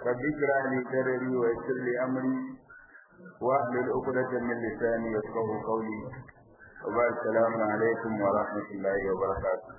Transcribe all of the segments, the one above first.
رب اشرح لي صدري ويسر لي امري واحلل عقدة من لساني يفقهوا قولي وبعد السلام عليكم ورحمة الله وبركاته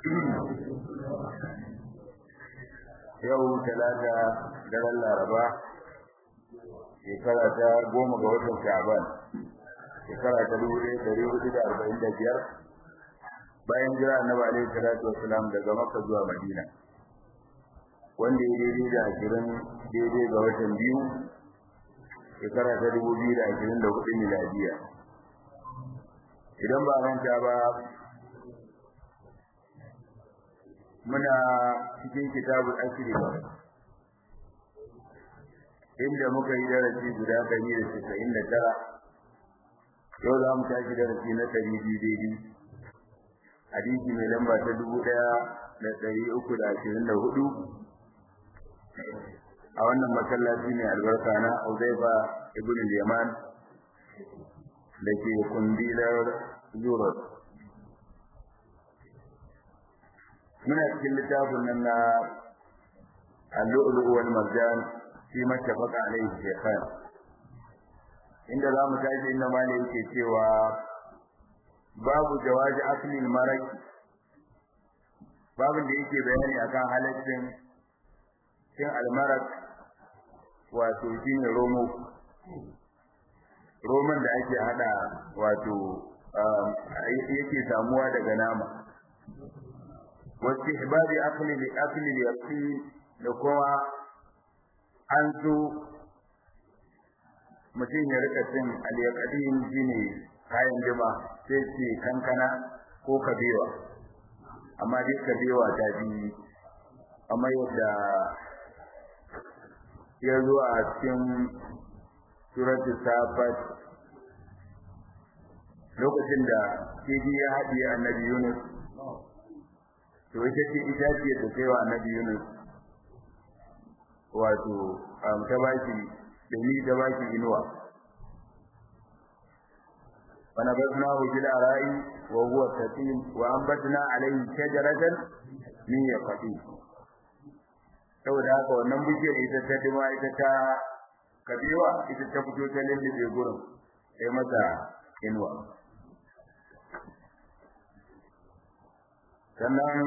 yau talata daren laraba shekara ta goma ga watan sha'ban shekara ta dubu ɗaya ɗari hudu da arba'in da biyar bayan jira annabi alaihi salatu wassalam daga makka zuwa madina wanda ya daidai da ashirin daidai ga watan biyu shekara ta dubu biyu da ashirin da hudu miladiya idan ba manta ba muna cikin kitabul asiri inda muka yi darasi guda ɗari da casa'in da tara yau za mu tashi darasi na ɗari biyu daidai hadisi mai lamba ta dubu ɗaya da ɗari uku da ashirin da hudu a wannan masallaci mai albarka na Uzaifa ibn al-Yaman da ke kundilar Zurot. Muna cikin littafin nan na Al-Lu'lu' wal Marjan fi mattafaqa alayhi shaykhan. Inda za mu tashi inda mali yake cewa babu jawazi aklil maraki babin da yake bayani akan halaccin cin almarak wato shine romo roman da ake hada wato yake samuwa daga nama wasu ibadi akli li akli yaqin da kuma an so mutum ya rika cin al-yaqin shine kayan jima sai ce kankana ko kabewa amma dai kabewa ta bi amma yadda ya zo a cikin suratul safat lokacin da kifi ya haɗiye annabi Yunus to ita ce ita ce da kai wa annabi Yunus wato ta baki da ni da baki inuwa فنبذناه في الأراء وهو سقيم وأنبتنا عليه شجرة من يقطين saboda haka wannan bishiyar ita ta dima ita ta kabewa ita ta fito ta lullube gurin sai mata inuwa sannan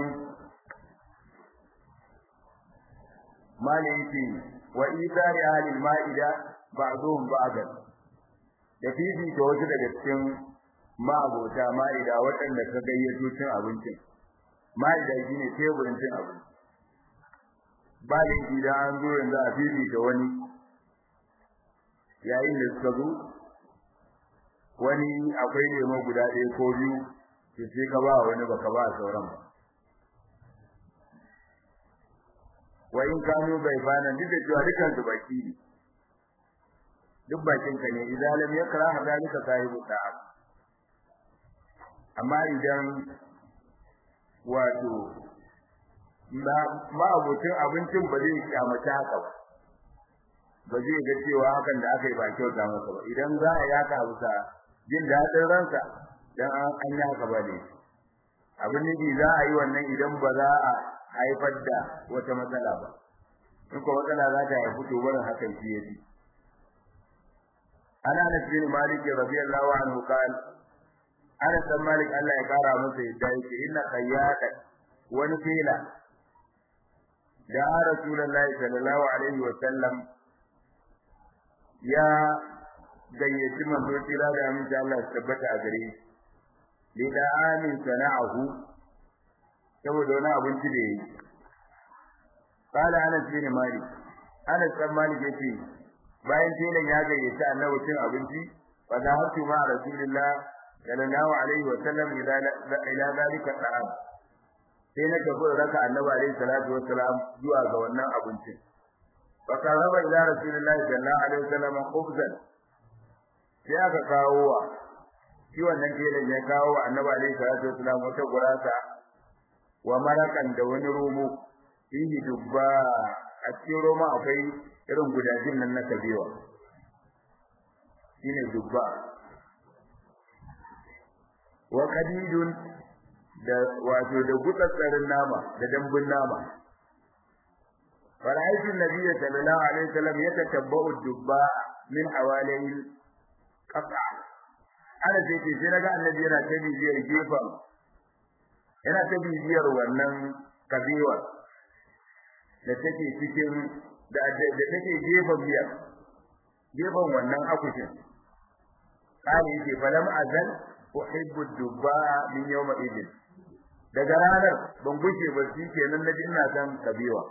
maliki wa idari ahlil ma'ida ba'dhum ba'dan da fifi ta wasu daga cikin ma'abota ma'ida waɗanda ka gayyato cin abincin ma'ida shine teburin cin abinci ba da idan an zo yanzu a fili da wani yayin da suka zo wani akwai lemo guda ɗaya ko biyu to sai ka ba wani baka ba sauran ba wa in kanu bai bana duk da cewa dukan su baki ne duk bakin ka ne idan lam yakra hadalika sahibu ta'am amma idan wato ba abokin abincin ba zai kyamaci haka ba ba zai ga cewa hakan da aka yi ba kyauta masa ba idan za a yaka bisa jin daɗin ransa dan an yi haka ba ne abin nufi za a yi wannan idan ba za a haifar da wata matsala ba in ko matsala za ta haifu to barin hakan shi ya ji ana na bin malik radiyallahu anhu qala ana san malik Allah ya kara masa yadda yake inna qayyada wani fela da rasulullahi sallallahu alaihi wa sallam ya gayyaci manzo tira da aminci Allah ya tabbata a gare shi li da amin sana'ahu saboda wani abinci da yayi qala anas bin malik anas bin malik yace bayan telan ya gayyaci annabi cin abinci fa da hatu ma rasulullah sallallahu alaihi wa sallam ila ila dalika ta'am sai na tafi raka annabi alaihi salatu wassalam zuwa ga wannan abincin fa qaraba ila rasulillahi sallallahu alaihi wasallam khubzan sai aka kawo wa shi wannan telan ya kawo wa annabi alaihi salatu wassalam wata gurasa wa marakan da wani romo fihi dubba a cikin roma akwai irin gudajin nan na kabewa shine dubba wa qadidun da wato da gutsatsarin nama da dambun nama فرأيت النبي صلى الله عليه وسلم يتتبع الدباء من حوالي القطع ana sai ce sai naga annabi yana ta bibiyar gefen yana ta bibiyar wannan kabewa da take cikin da da take gefen biyar gefen wannan akushin kare yake falam azal uhibbu dubba min yawma idin daga ranar ban gushe ba shi kenan naji ina san kabewa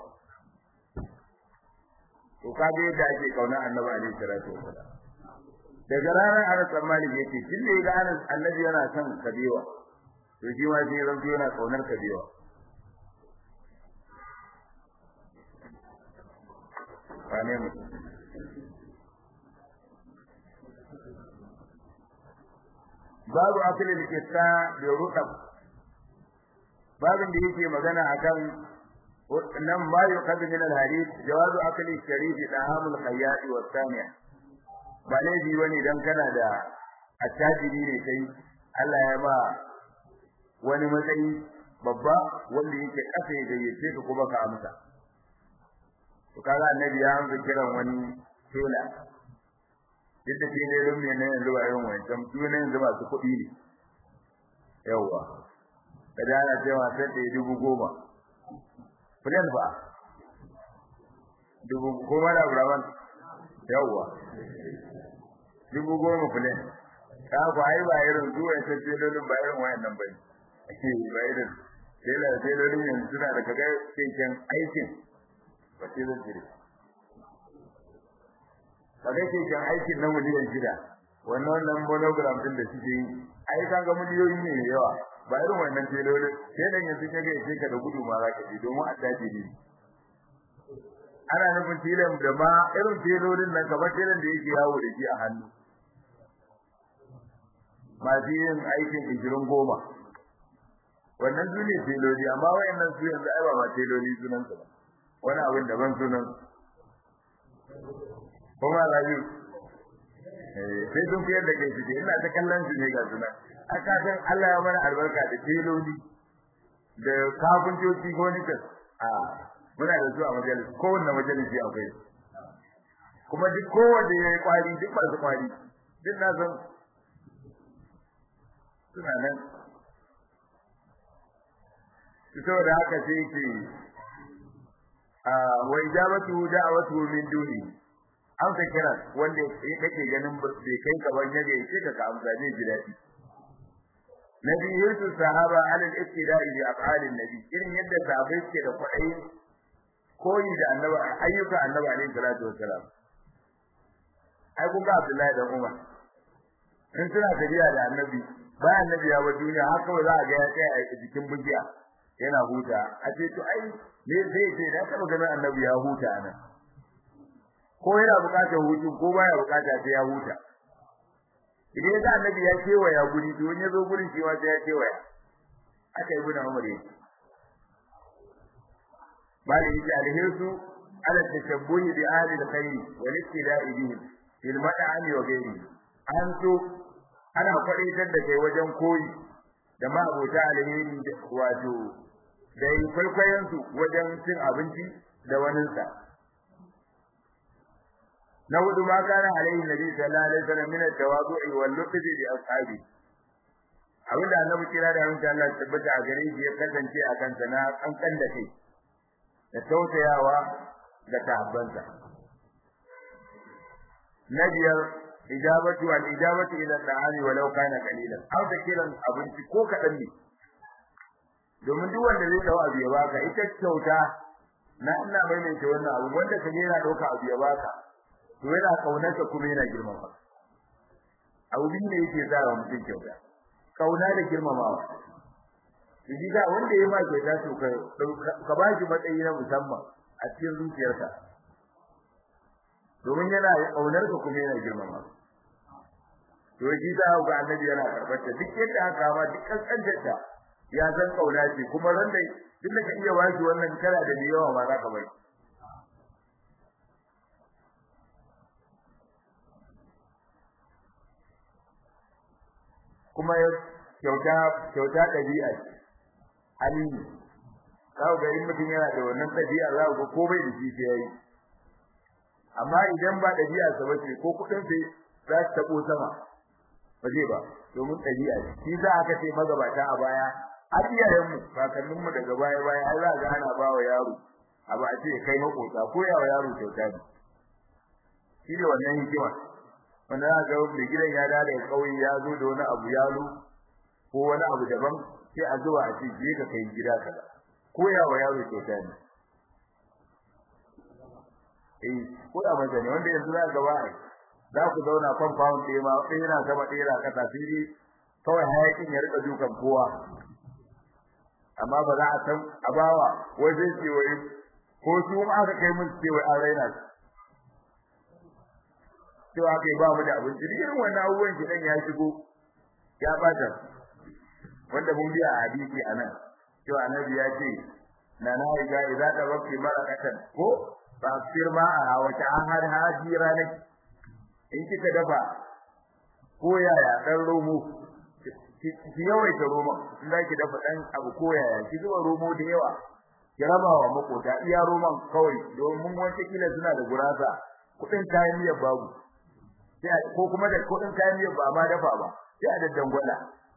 to kaga yadda ake kauna annabi alaihi salatu wasalam daga ranar ana tsammani yake tun da yaga anas annabi yana son kabewa to shi ma sai zan yana kaunar kabewa wane mu babu akalin kissa da rutab babin da yake magana akan nan ma yuqadu min al-hadith jawazu akli sharif dahamul khayyat wa thaniya ba laifi bane dan kana da attajiri ne kai Allah ya ba wani matsayi babba wanda yake kasa ya gayyace ka kuma ka amsa to kaga annabi ya amsa kiran wani tela duk da shi ne don me ne yanzu ba irin wancan su ne yanzu masu kuɗi ne yawwa kada ana cewa sai da dubu goma filan ba dubu goma da buraman yawwa dubu goma filan ka ku ai ba irin zuwa ta telolin ba irin wayannan bane ba irin tela telolin yanzu suna da kaga keken aikin ba ce zan jire kaga keken aikin na miliyan shida wannan wannan monogram din da suke yi ai kaga miliyoyi ne yawa ba irin wannan telolin telan yanzu kaga yake ka da gudu ma zaka ji domin addaji ne ana nufin telan da ma irin telolin nan kamar telan da yake yawo da shi a hannu masu yin aikin ishirin goma wannan su ne teloli amma wayannan su yanzu ai ba ma teloli sunan su ba wani abin daban sunan kuma rayu sai sun fiyar da kai suke ina ta kallon su ne ga sunan aka san Allah ya mana albarka da teloli da kafintoci ko nikas a muna da su a majalis kowanne majalisi akwai kuma duk kowanne ya yi kwari duk ba su kwari duk na san suna nan saboda haka sai ce a wa ijabatu da'watu min duni an ka kira wanda kake ganin bai kai ka ban yaga yake ka ka amsa ne ji dadi nabi yusuf sahaba ala al-ibtida'i bi af'ali nabi irin yadda sahabbai ke da kwaɗayin koyi da annabi ayyuka annabi alaihi salatu wassalam ai kun ga Abdullahi da Umar in suna tafiya da annabi bayan annabi ya wa duniya haka ba za a ga ya tsaya a jikin bugiya yana huta a ce to ai me zai ce da taba ganin annabi ya huta nan ko yana bukatar hutu ko baya bukata sai ya huta idan ga annabi ya kewaya guri to wani ya zo gurin shi ma sai ya kewaya aka yi guna Umar yake bali yake alhirsu ala tashabbuhi bi ahli alkhair wal ittida'i bihim fil mad'ami wa ghairi an so ana kwadaitar da kai wajen koyi da ma abota alheri wato da yi kwaikwayon su wajen cin abinci da waninsa na hudu ma kana alaihi nabi sallallahu alaihi wasallam min at-tawadu'i wal lutfi bi ashabi abinda annabi kira da hanta Allah tabbata a gare shi ya kasance a kansa na kankan da kai da tausayawa da tahabbansa na biyar ijabatu wal ijabatu ila ta'ami walau kana qalilan aw da kiran abinci ko kadan ne domin duk wanda zai dawo abu ya baka ita kyauta na ina maimaita wannan abu wanda ka yana dauka abu ya baka to yana kaunarka kuma yana girmama abu bin ne yake sa wa mutum kyauta kauna da girmamawa shi ga wanda ya ma kyauta to ka ka ba shi matsayi na musamman a cikin zuciyarka domin yana kaunar ka kuma yana girmama to shi za ga annabi yana karbar ta duk yadda aka ma duk kankantar ta ya san kauna ce kuma ran da duk da ka iya washi wannan kara da yawa ma za ka bai kuma kyauta kyauta dabi'a ce hali kawo ga in mutum yana da wannan ɗabi'a za ku ko bai da shi sai yayi amma idan ba ɗabi'a sa bace ko kuɗin sai za su tabo sama ba zai ba domin ɗabi'a ce shi za aka ce magabata a baya har iyayenmu kakanninmu daga baya baya ai za ga ana ba wa yaro abu a ce kai makota ko yawa yaro kyauta ne shi ne wannan hikima wanda za ga mai gidan ya dawo daga ƙauye ya zo da wani abu yalo ko wani abu daban sai a zuwa a ce je ka kai gida kaza ko yawa yaro kyauta ne eh ko da maza ne wanda yanzu za ga ba za ku zauna compound ɗaya ma ɗaya na sama ɗaya na ƙasa sai dai kawai hayakin ya rika dukan kowa amma ba za a san a bawa wai zai ce wai ko su ma aka kai mun ce wai an raina su cewa kai ba mu da abinci irin wannan abubuwan ki dan ya shigo ya bata wanda mun biya a hadisi anan cewa annabi ya ce na na ga idza da wakti barakatan ko ba firma a wata an har hajira ne in kika dafa ko yaya dan romo ki yawaita romo in za ki dafa dan abu ko yaya ki zuba romo da yawa ki raba wa makota iya roman kawai domin wata kila suna da gurasa kudin kayan miyar babu ko kuma da kudin kayan miyar ba ma dafa ba sai a daddan gwada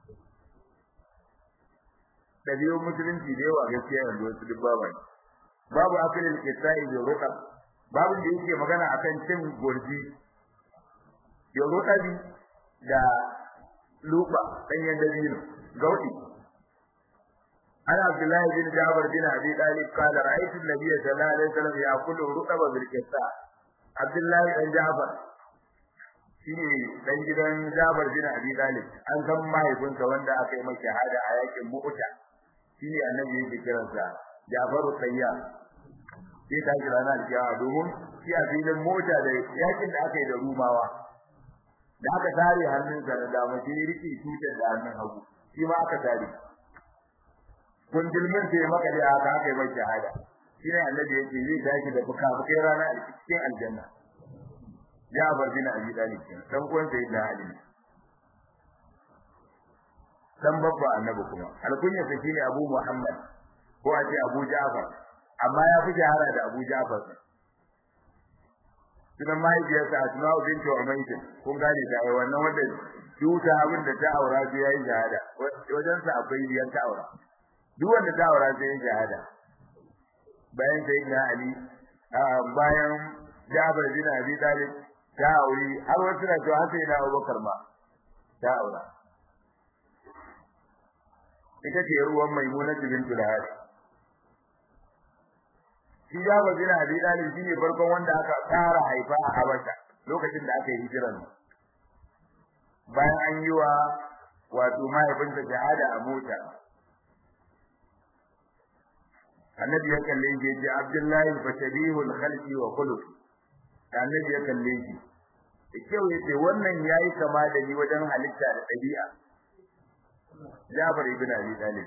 dabi'un musulunci da yawa gaskiya yanzu wasu duk babu babu akilil kisai da ruqa babu da yake magana akan cin gurji ya ruqabi da luba danyen dabino gaudi ana abdullahi bin jabir bin abi talib qala ra'aytu an-nabiy sallallahu alaihi wasallam ya'kulu ruqaba bil kisa abdullahi dan jabir shine dan gidan Jabir bin Abi Talib an san mahaifinsa wanda aka yi masa shahada a yakin Mu'ta shine annabi yake kiransa Jafaru Sayyar sai ta kira na alkiyawa domin shi a filin mota da yakin da aka yi da Rumawa da aka tare hannunsa da dama shi riki tutar da hannun hagu shi ma aka tare kun dilmin sai maka da aka aka yi masa shahada shine annabi yake zai tashi da fuka-fukai rana a cikin aljanna Jabir bin Abi Talib dan uwan Sayyidina Ali dan babba annabi kuma alkunya sa shine Abu Muhammad ko a ce Abu Ja'far amma ya fi shahara da Abu Ja'far sunan mahaifiyarsa Asma'u binti Umayth kun gane ta ai wannan wanda duta abin da ta aura sai yayi shahada wajen sa akwai biyan ta aura duk wanda ta aura sai yayi shahada bayan Sayyidina Ali bayan Jabir bin Abi Talib ta aure har wasu na cewa sai na Abubakar ma ta aura ita ce ruwan Maimuna bintul Hari shi ya ba bin Abi Talib shine farkon wanda aka tsara haifa a Habasha lokacin da aka yi hijiran bayan an yi wa wato mahaifinsa shahada a mota annabi ya kalle shi ya ce Abdullahi fa shabihul khalqi wa khuluq annabi ya kalle shi kyau yace wannan yayi kama da ni wajen halitta da dabi'a Jabir ibn Abi Talib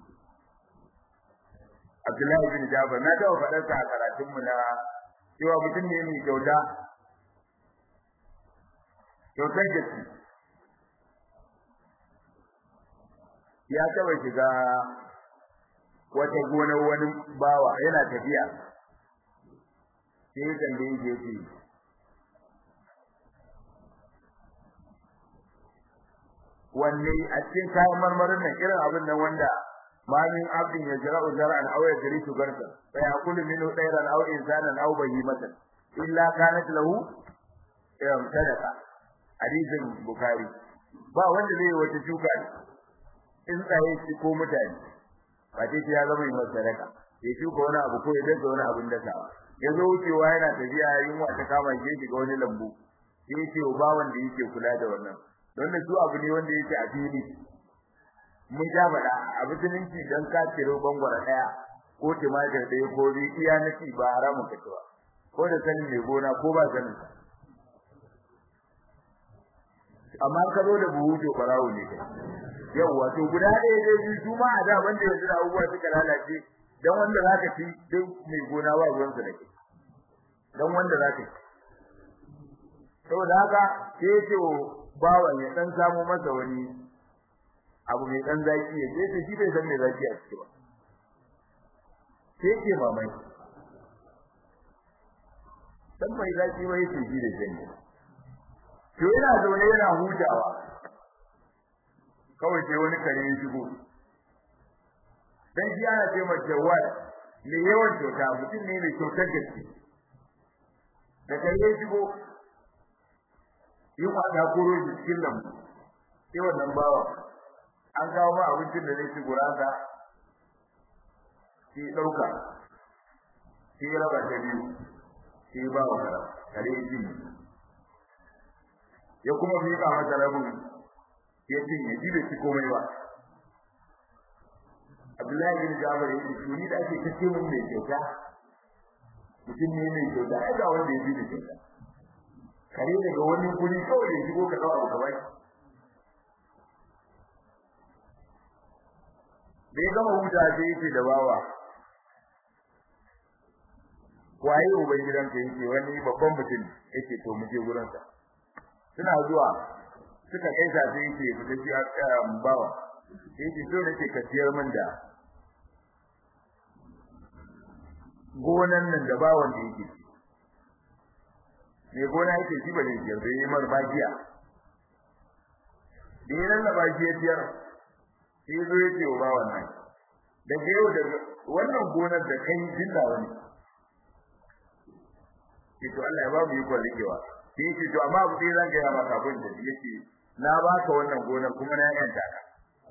Abdullahi ibn Jabir na tawo fadar sa a karatun mu na cewa mutum ne mai kyauta kyautar gaske ya taba shiga wata gonar wani bawa yana tafiya sai ya tambaye shi yace wanne a cikin kayan marmarin nan irin abin nan wanda ma min abdin ya jira uzara aw ya jiri shugarta fa yakulu minhu dayran aw insanan aw bahimatan illa kanat lahu yam sadaqa hadisin bukhari ba wanda zai wata shuka in tsaye shi ko mutane ba ce ya zama yin sadaka ya shuka wani abu ko ya daga wani abin dasawa ya zo wucewa yana tafiya yunwa ta kama shi shiga wani lambu sai ce ba wanda yake kula da wannan don da su abu ne wanda yake a fili mun ja faɗa a musulunci dan ka ciro bangwara ɗaya ko timatir ɗaya ko bi iya na ci ba haramun ka ba ko da sanin mai gona ko ba sanin amma ka zo da buhu to barawo ne kai yawwa to guda ɗaya dai biyu su ma a da wanda yanzu da abubuwa suka lalace dan wanda zaka ci duk mai gona ba ruwan sa da kai dan wanda zaka ci saboda haka sai ce bawan ya dan samu masa wani abu mai dan zaki ya ce shi bai san me zaki a ciki ba sai ke mamaki dan mai zaki wai ce shi da janye to yana zaune yana hutawa kawai sai wani kare ya shigo dan shi ana ce mai jawad ne yawan kyauta mutum ne mai kyautar gaske da kare ya shigo yi kwada koro shi cikin lambu sai wannan bawa an kawo ma abincin da zai ci gurasa sai ɗauka sai raba ta biyu sai ba wa kara kare ya cinye ya kuma miƙa masa rabin ya cinye ji da shi komai ba Abdullahi bin Jabir yake tuni da ake kace mun mai kyauta mutum ne mai kyauta ai ga wanda ya bi da kyauta kare daga wani guri kawai ya shigo ka kawo abu kawai da ya gama huta sai yake da bawa waye uban gidanka yake wani babban mutum yake to mu je gurin sa suna zuwa suka kaisa sai yake fita shi a bawa yake so nake ka siyar min da gonan nan da bawan da yake me gona yake shi ba ne siyar bai mar bagiya da ya lallaba shi ya siyar sai zo yake wa bawan nan da yau da wannan gonar da kai jinda wani to Allah ya ba mu iko rikewa sai yake to amma abu dai zan ga ya maka abin da yake na baka wannan gonar kuma na yanta ka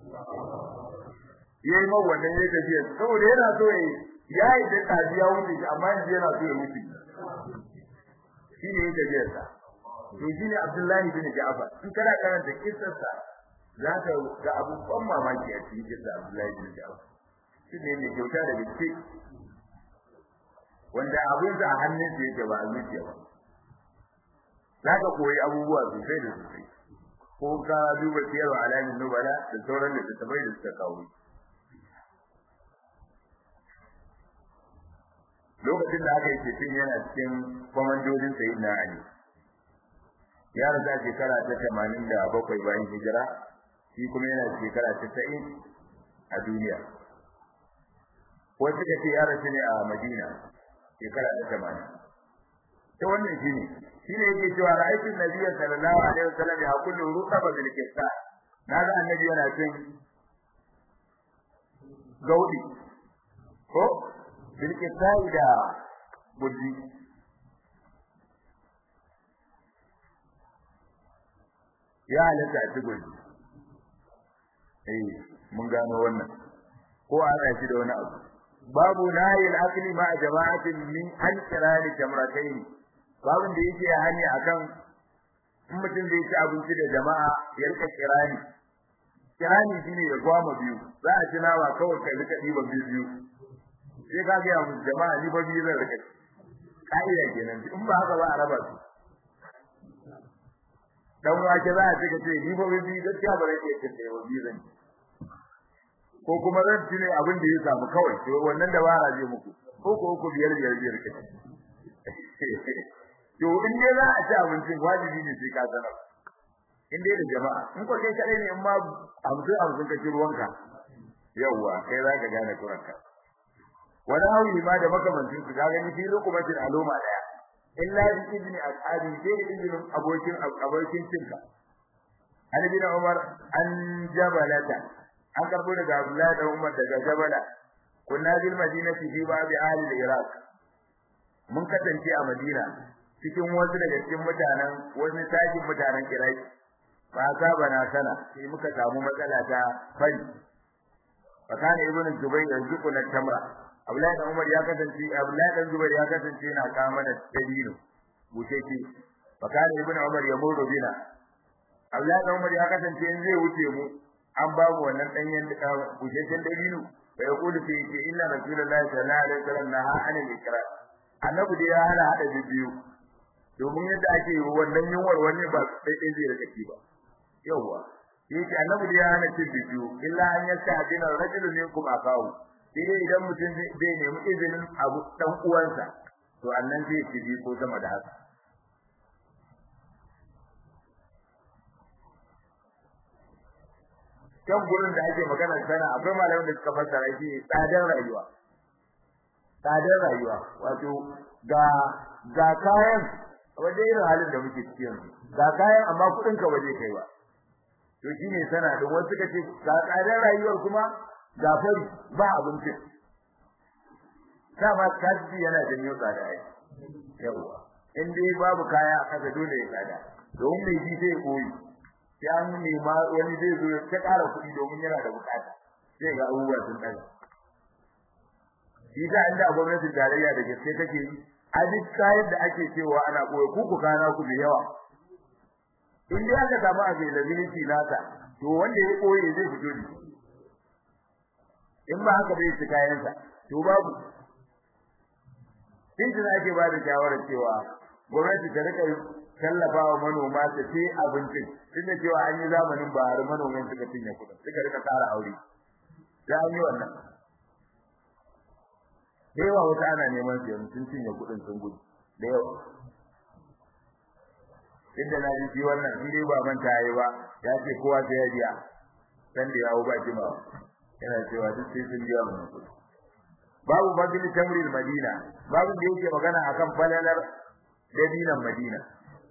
yayi ma wannan yayi tafiya saboda yana so yayi yayi da tafiya wuce amma yanzu yana so ya wuce shi ne yake tafiya sa to shine Abdullahi bin Ja'far in kana karanta kissar sa za ka ga abubuwan mamaki a cikin kissar Abdullahi bin Ja'far shi ne mai kyauta da bincike wanda abin da a hannun sa yake ba a zuciya ba za ka koyi abubuwa sosai da sosai ko ka duba siyarwa alamin nubala da sauran da tabai da suka kawo lokacin da aka yi cikin yana cikin kwamandojin sayi na ali ya rasa shekara ta tamanin da bakwai bayan hijira shi kuma yana shekara ta sa'in a duniya wasu ka ce ya rasu ne a madina shekara ta tamanin ta wannan shi ne shi ne yake cewa ra'aytu nabiyya sallallahu alaihi wasallam ya kullu rutaba bil kisa naga annabi yana cin gaudi ko bil kisa da buddi ya halatta a cikin eh mun gano wannan ko ana shi da wani abu babu nahil akli ma jama'atin min an kirani jamratayn babun da yake hani akan in mutum zai ci abinci da jama'a ya rika kirani kirani shine ya gwama biyu za a ci nawa kawai kai rika diban biyu biyu sai ka ga mu jama'a ni ba biyu zan rika ka'ida kenan in ba haka ba a raba su dan wake za a ci ka ce ni ba biyu gaskiya ba zan iya cin da yawa biyu zan ko kuma zan ci ne abin da ya samu kawai to wannan da bara je muku ko ko ku biyar biyar biyar ke to in dai za a ci abincin wajibi ne sai ka sanar in dai da jama'a in ko kai kadai ne in ma hamsin hamsin ka ci ruwanka yawwa kai za ka gane kuranka wani hawi ma da makamancin su kaga ni fi lukumatin aloma daya illa bi idni ashabi sai da izinin abokin abokin cinka an bin umar an jabalata an karbo daga abdullahi da umar daga jabala kunna bil madinati fi babi ahli al-iraq mun kasance a madina cikin wasu daga cikin mutanen wani tashin mutanen iraki fa bana sana sai muka samu matsala ta fari fa kana ibnu zubayr yanzuku na tamra abdullahi da umar ya kasance abdullahi da zubayr ya kasance yana kawo mana dabino busheke fa kana ibnu umar ya muru bina abdullahi da umar ya kasance in zai wuce mu an ba mu wannan danyen busheken dabino fa yaqulu fi inna rasulullahi sallallahu alaihi wasallam naha anil ikra annabi da ya hana hada biyu domin yadda ake wannan yunwar wani ba sai dai zai rika ci ba yawa yake annabi da ya hana cin biyu illa an yasta adina rajulun minkum akahu sai dai idan mutum zai nemi izinin abu dan uwansa to annan zai ci bi ko sama da haka kan gurin da ake magana sana akwai malamin da suka fassara shi tsadar rayuwa tsadar rayuwa wato ga ga kayan waje irin halin da muke cikin ga kayan amma kudin ka waje kai ba to shine sana da wasu suka ce ga tsadar rayuwar kuma ga fari ba abinci dama kaji yana janyo tsada ai yawa in dai babu kaya a kasa dole ya tsada domin mai ji zai koyi sai an nema wani zai zo ta ƙara kuɗi domin yana da bukata sai ga abubuwa sun ɗaga shi ta inda gwamnatin tarayya da gaske take yi a duk kayan da ake cewa ana koyi ku ku kana ku da yawa in dai aka samu availability nasa to wanda ya koyi zai fito da in ba haka bai ci kayansa to babu in da ake ba da shawarar cewa gwamnati ta rika tallafa wa manoma ta ce abincin tunda cewa an yi zamanin ba har manoman suka cinye kuɗin suka rika tsara aure da an yi wannan da yawa wata ana neman su yanzu sun cinye kuɗin sun gudu da yawa inda na ji wannan in dai ba manta yayi ba ya ce kowa sai ya biya san da yawo ba jimawa yana cewa duk sai sun biya mun kuɗi babu fadil tamril madina babu da yake magana akan falalar dabinan madina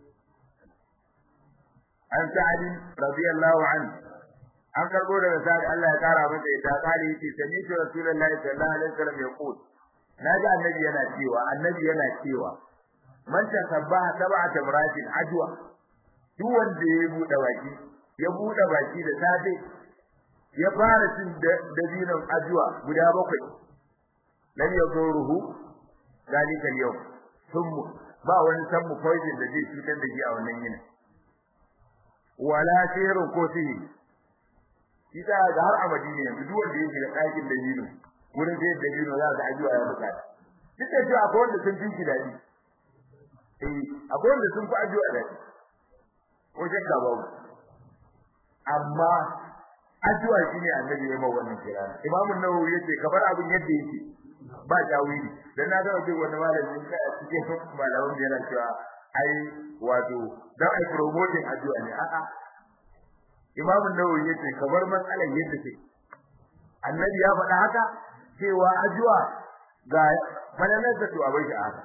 an sa'ad radiyallahu anhu an karbo daga sa'ad Allah ya kara masa ita kali yace sami shi rasulullahi sallallahu alaihi wasallam ya qul naji annabi yana cewa annabi yana cewa man tasabbaha sab'a tamratin ajwa duk wanda ya bude baki ya bude baki da safe ya fara cin dabinan ajwa guda bakwai lam yazuruhu dalika al-yawm thumma ba wani sammu poison da zai cutar da shi a wannan yinin wala siru ko sihi kisa ga har abadi ne yanzu duk wanda yake da ɗakin da yino wurin sai da yino za ka ajiya ya bukata duk da cewa akwai wanda sun fi shi dadi eh akwai wanda sun fi ajiya dadi ko shakka babu amma ajiya shine annabi ya ma wannan kira imamu nawawi yace kamar abin yadda yake ba tawili dan na ga wani malami kai a cikin malamin yana cewa ai wato dan ai promoting addu'a ne a'a Imam an-Nawawi yace kamar matsalar yadda take Annabi ya faɗa haka cewa addu'a ga falalar da to abai shi haka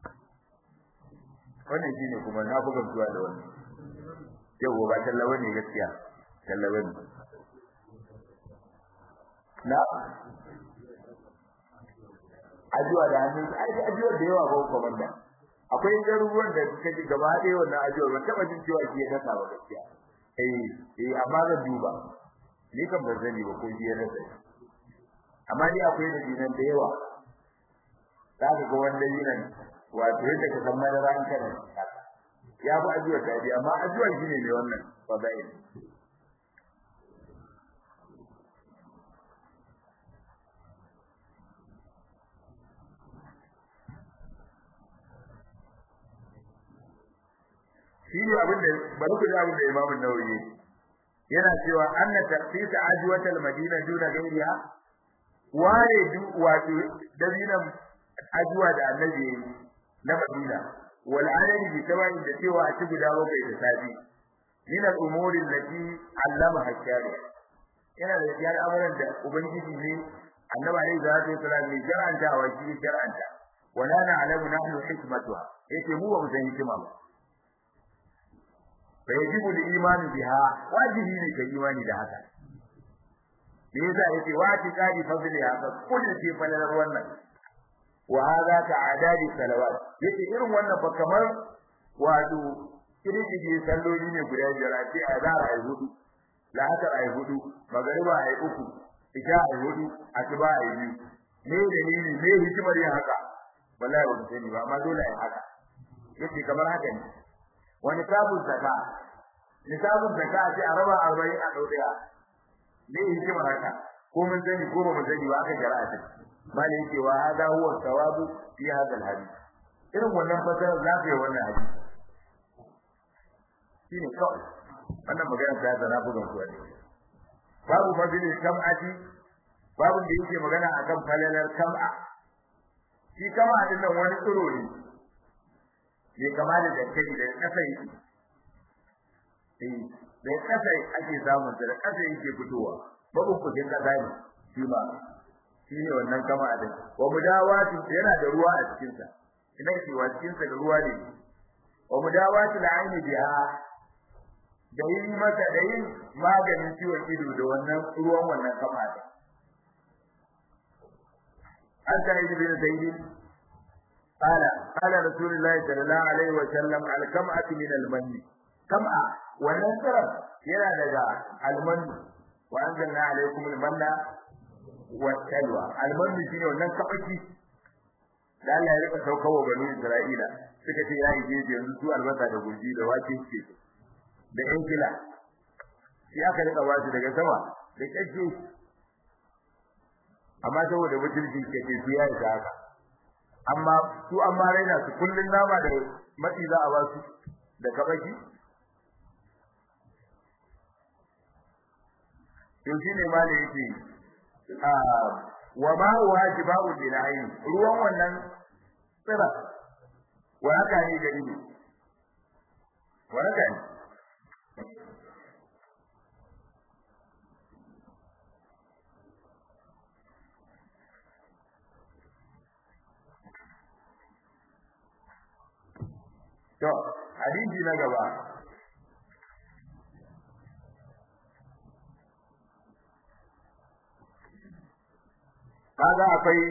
wannan shine kuma na buga zuwa da wannan yau ba tallawa ne gaskiya tallawa ne na addu'a da hannun ai addu'a da yawa ba komanda akwai garuruwan da suka ji gaba ɗaya wannan ajiyar ban taɓa jin cewa shi ya dasa ba gaskiya eh eh amma zan duba ni kan ban sani ba ko shi ya dasa amma ni akwai da dinan da yawa za ka ga wanda dinan wato yadda ka san madara an kana ya fi ajiyar ta amma ajiyar shi ne mai wannan fadail shine abin da bari ku ji abin da Imam Nawawi yana cewa anna taqsis ajwat al-madina duna ghayriha ware du wato dabinan ajwa da annabi na Madina wal adadi bi tawain da cewa a ci guda bakwai da safi min al-umuri allati allama hakari yana da yar amuran da ubangiji ne annabi alaihi salatu wasallam ne jar'anta wa shi jar'anta wala na'lamu nahnu hikmatuha yace mu ba mu san hikima ba فيجب الايمان بها واجبي ne kai imani da haka me yasa yace wa tiqadi fadliha fa kullu fi falalar wannan wa hadha ta'adadi salawat yace irin wannan fa kamar wato kiriji salloli ne guda biyar a ce azhar ay hudu la'asar ay hudu magariba ay uku isha ay hudu asuba ay biyu me dalili me hikimar yin haka wallahi ba sani ba amma dole ai haka yace kamar haka ne wani sabon zaka nisabun zaka ce a raba 40 a dauka ne hikimar haka ko mun sani ko ba mun sani ba aka jara'a ta bale yake wa hada huwa sawabu fi hada alhadith irin wannan fasara za ka yi wannan hadisi shine kawai wannan magana ta zana bugan su ne babu fadili kam'ati babu da yake magana akan falalar kam'a shi kama din nan wani tsiro ne ne kama da dankali da kasa yake eh da kasa ake samun da kasa yake fitowa babu kudin kasa ne shi ma shine wannan kama din wa mudawati yana da ruwa a cikin sa idan shi wa cikin sa da ruwa ne wa mudawati al'aini biha da yin maka da yin maganin ciwon ido da wannan ruwan wannan kama din an ta yi bin zaidi قال قال رسول الله صلى الله عليه وسلم الكمعة من المن كمعة والنصر yana daga alman wa anzalna alaykum almanna wassalwa alman shine wannan kabaki da Allah ya rika saukawa bani Isra'ila suka ce yayi jeje yanzu su albasa da gurji da wake ce da yan kila shi aka rika ba su daga sama da kake amma saboda mutunci kake su yayi haka amma su amma raina su kullun nama da matsi za a ba su da kabaki to shine ma da yake wa ma wajiba'u bil ayn ruwan wannan tsira wa haka ne da ido wa haka ne to hadisi na gaba kaga akwai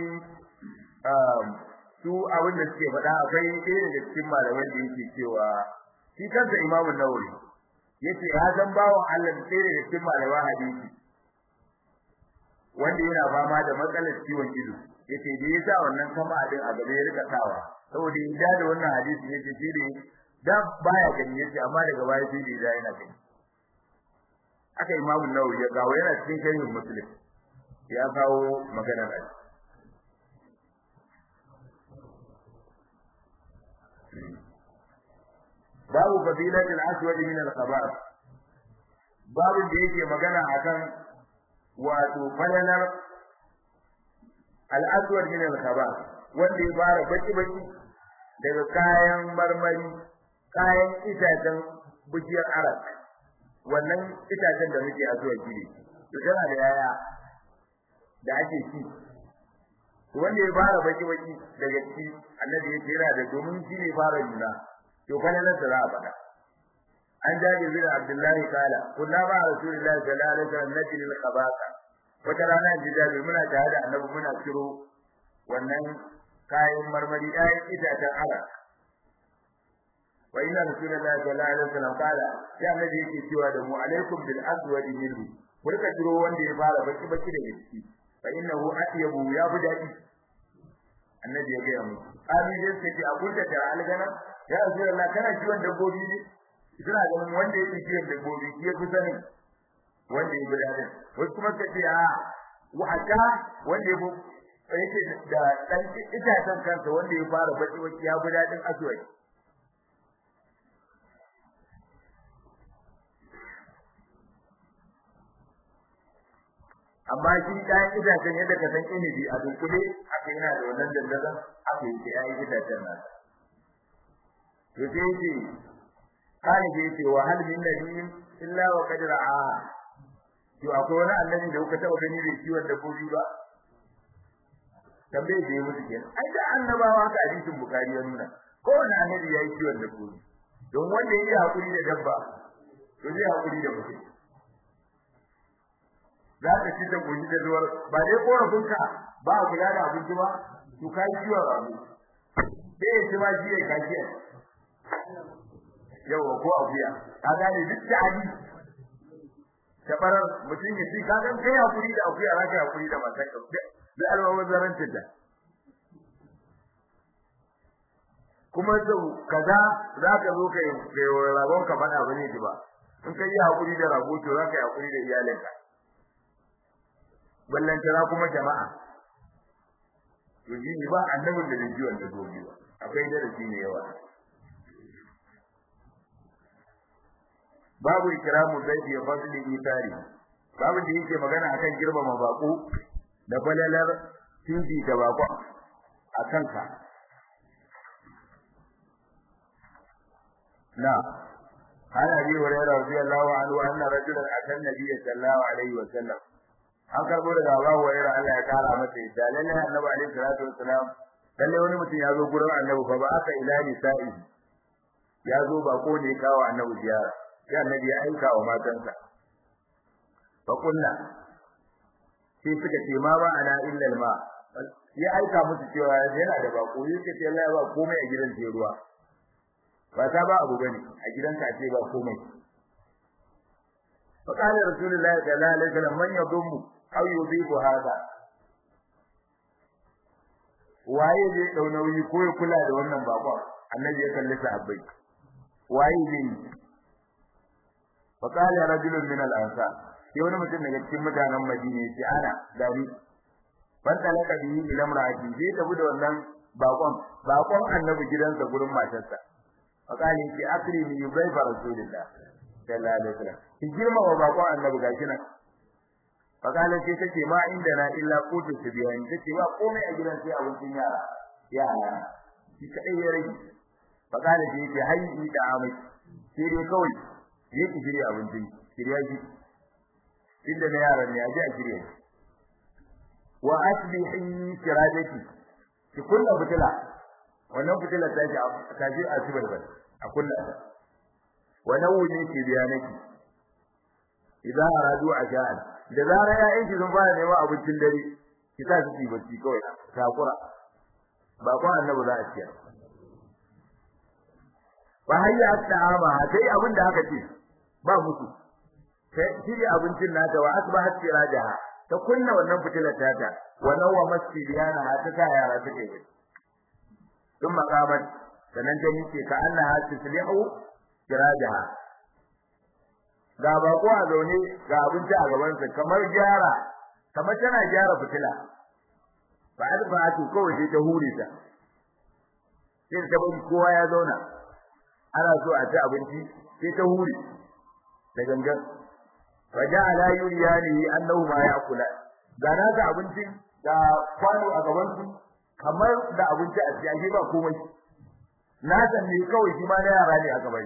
su abin da suke faɗa akwai ɗaya daga cikin malaman da yake cewa shi kansa imamu nawawi yace ya san bawon Allah ɗaya daga cikin malaman hadisi wanda yana fama da matsalar ciwon ido yace da yasa wannan kama abin a gaba ya rika sawa saboda in da wannan hadisi yace shi ne da baya gani yace amma daga baya sai da yana gani aka imamu nawawi ya gawo yana cikin sharhin muslim ya kawo magana da babu fadilatul aswad min al-khabar babu da yake magana akan wato falalar al-aswad min al-khabar wanda ya fara baki baki daga kayan marmari kayan itacen bujiyar arak wannan itacen da muke a zuwa gidi to tana da yaya da ake ci wanda ya fara baki baki daga ci annabi ya ce yana da domin shi ne fara nuna to kana nan da za a faɗa an jaji bin abdullahi kala kunna ma rasulullahi sallallahu alaihi wasallam najli al khabaka wata rana ji jabi muna tare da annabi muna ciro wannan kayan marmari ɗayan itacen arak wa inna rasulullahi sallallahu alaihi wasallam kala ya annabi yake cewa da mu alaikum bil aswad minhu burka ciro wanda ya fara baki baki daga ciki fa innahu atyabu ya fi daɗi annabi ya gaya mu abi dai sai ce a kunta da algana ya rasulullah kana kiwon dabbobi ne suna ganin wanda yake kiwon dabbobi shi ya fi sanin wanda ya guda din wasu kuma suka ce a wata wanda ya yake da dan itacen kansa wanda ya fara baki baki ya guda din aswai amma shi kayan itacen yadda ka san inibi a dunkule aka yana da wannan dandazon aka yi ta yayin itacen nan to sai yake kana ke yake wa hal min nabiyyin illa wa qad ra'a to akwai wani annabi da kuka taba gani da kiwon dabbobi ba tambaye da ya mutu kenan ai da annabawa haka hadisin bukari ya nuna kowane annabi ya yi kiwon dabbobi don wanda ya yi hakuri da dabba to zai hakuri da mutum za ka ci ta goji da zuwar ba dai korafinka ba a kula da abinci ba to ka yi ciwon rabu sai ya ci ma shi ya kashi yawa ko akuya ka gane duk da ali tabarar mutum ya ci ka ga kai hakuri da akuya za ka yi hakuri da matan ka da alwawan zarancin da kuma sau kaza za ka zo ka yi ragon ka faɗa ba ne ba in ka yi hakuri da rago to za ka yi hakuri da iyalinka ballantana kuma jama'a to shi ba annabin da zai wanda gobe ba akwai darasi ne yawa babu ikramu zaifi ya fadli itari babu da yake magana akan girmama bako da balalar tinji da bako a kanka na عن ابي هريره رضي الله عنه ان رجلا اتى النبي صلى الله عليه وسلم an karbo daga Abu Hurairah Allah ya kara masa yadda lalle Annabi alaihi salatu wassalam lalle wani mutum ya zo gurin Annabi fa ba aka ila nisa'i ya zo ba ko ne kawo Annabi ziyara sai Annabi ya aika wa matansa fa kullu sai suka ce ma ba ana illa alma ya aika musu cewa yana da bako yake ce Allah ya ba komai a gidan ce ruwa ba ta ba abu bane a gidanka ce ba komai fa kana rasulullahi sallallahu alaihi wasallam man yadummu aw yudhibu hada waye zai dau nauyi ko ya kula da wannan bakon annabi ya kalli sahabbai waye zai fa kana rajulun min al-ansar sai wani mutum daga cikin mutanen Madina yace ana dari ban talaka bihi ila imraati zai tafi da wannan bakon bakon annabi gidansa gurin matarsa fa kana yace akrimi yubayfa rasulillah sallallahu alaihi wasallam ki girma wa bakon annabi gashi nan fa kana sai tace ma inda na illa qutu tibyan tace ba komai a gidan sai abincin yara yara shi kadai ya rage fa kana sai yace hayyi da amai sai dai kawai yake shirya abincin shirya shi inda na yaran ne aje a shirye wa asbihi kiradati ki kullu fitila wannan fitila ta ji ta ji a sibal bal a kullu ta wa nawuni ki biyanaki idan aradu ajal da zara ya aiki sun fara neman abincin dare ki ta su bacci kawai takura ba ko annabi za a ciyar ba hayya ta'ama dai abin da aka ce ba musu sai shirya abincin nata wa asbahat sirajaha ta kunna wannan fitilar tata wa nawa masjidiyana ta sa yara suke yi dun makamat sanan ta yake ka annaha tuslihu sirajaha ga bako a zaune ga abinci a gaban sa kamar gyara kamar tana gyara fitila ba alfatu kawai sai ta hure ta sai ta bari kowa ya zauna ana so a ci abinci sai ta hure da gangan faja'ala yuriyani annahu ma ya'kula ga na ga abincin da kwano a gaban su kamar da abinci a cikin ba komai na san ne kawai shi ma na yara ne a gaban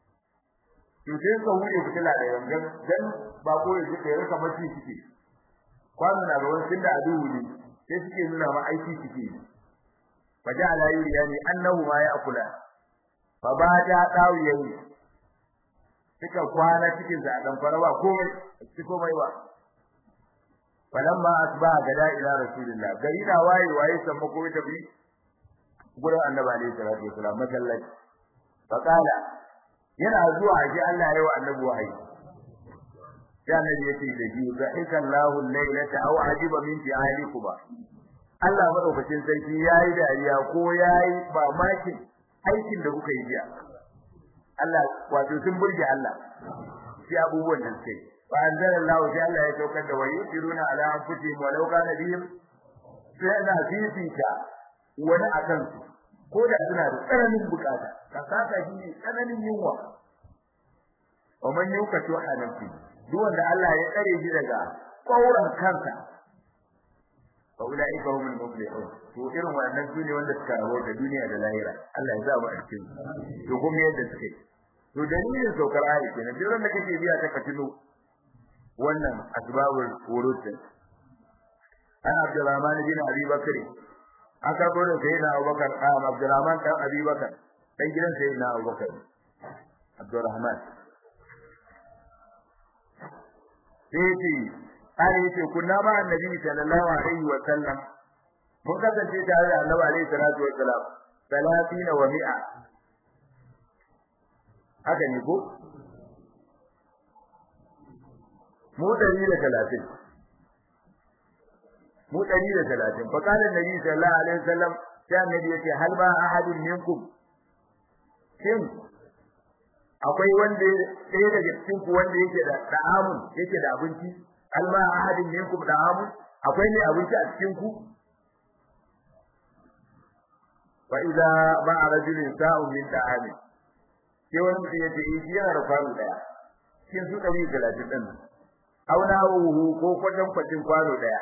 to sai ka hure fitila da yangan dan ba ko ya ji da kamar shi suke kwano na gaban sun da aduhu ne sai suke nuna ma aiki suke faja'ala yuriyani annahu ma ya'kula fa ba da dawiyayi suka kwana cikin sa dan fara ba komai ci komai ba falamma asba gada ila rasulillah gari da waye waye san mako ta bi gurin annabi alaihi salatu wasalam masallaci faqala yana zuwa ji Allah yayi wa annabi wahayi ya annabi yace da ji za'ika Allahu laylata aw ajiba min fi'alikuma Allah madaukakin sarki yayi dariya ko yayi ba makin aikin da kuka yi jiya Allah wato sun burge Allah sai abubuwan da suke fa anzalallahu sai Allah ya saukar da wayyiruna ala anfusihim walau kana bihim sai na fifita wani akan su ko da suna da tsananin bukata ka saka shi ne tsananin yunwa wa man yukatu hanafi duk wanda Allah ya tsare shi daga kauran kansa fa ulaika humul muflihun to irin wannan su ne wanda suka rawo da duniya da lahira Allah ya sa mu a cikin to kuma yadda suke to dalilin saukar ayi kenan duk wanda kake biya ta katino wannan asbabul wurud an Abdurrahman bin Abi Bakr aka gode sai na Abubakar ah Abdurrahman dan Abi Bakr dan gidan sai na Abubakar Abdurrahman sai kare yace kunna ma annabi sallallahu alaihi wa sallam mun kasance tare da annabi alaihi salatu wa salam 30 wa mi'a haka ne ko mu 130 mu 130 fa kana annabi sallallahu alaihi wa sallam sai annabi yace hal ba ahadun minkum shin akwai wanda ɗaya daga cikin ku wanda yake da da'amun yake da abinci alma ahadin minkum da'amun akwai ne abinci a cikin ku fa idza ba'a rajulin sa'un min da'ami sai wani mutum yace eh shi yana da kwano daya cikin su 130 din auna wuhu ko kwatan kwatin kwano daya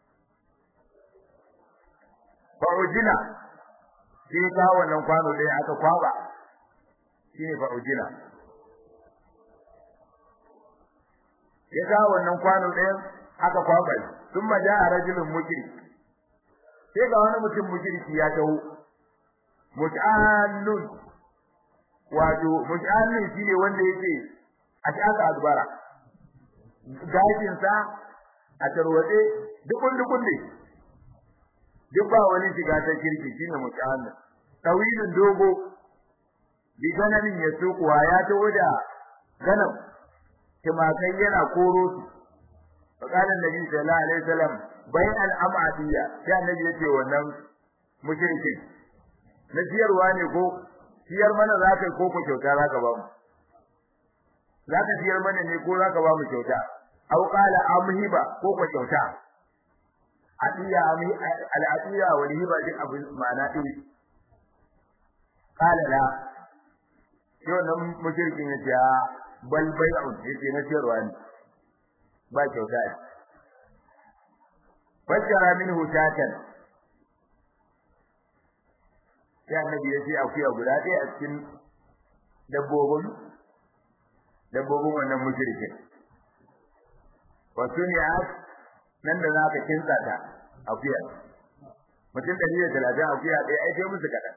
fa ujina sai ka wannan kwano daya aka kwaba shine fa ujina ya ga wannan kwano ɗayan aka kwaba thumma jaa rajulun mukri sai ga wani mutum mukriki ya taho mut'annun wato mut'annun shine wanda yake a shaka azbara gashin sa a tarwade dukun dukun ne duk ba wani shiga ta kirki shine mut'annun tawilin dogo bi gananin ya sukuwa ya taho da ganam timakai yana koro su faqala annabi sallallahu alaihi wasallam bayan al'amadiyya sai annabi yace wannan mushrikin na siyarwa ne ko siyar mana zaka ko ko kyauta zaka ba mu zaka siyar mana ne ko zaka ba mu kyauta aw qala amhiba ko ko kyauta adiya ami al'adiya wal hiba din abu ma'ana din qala la sai wannan mushrikin yace bal bai'un yace na siyarwa ne ba kyauta fajjara minhu shatan sai annabi ya ce akuya guda ɗaya a cikin dabbobin dabbobin wannan mushrikin wa suniyat nan da za ka kinsa ta akuya mutum ɗari da talatin akuya ɗaya ai sai musu kaɗan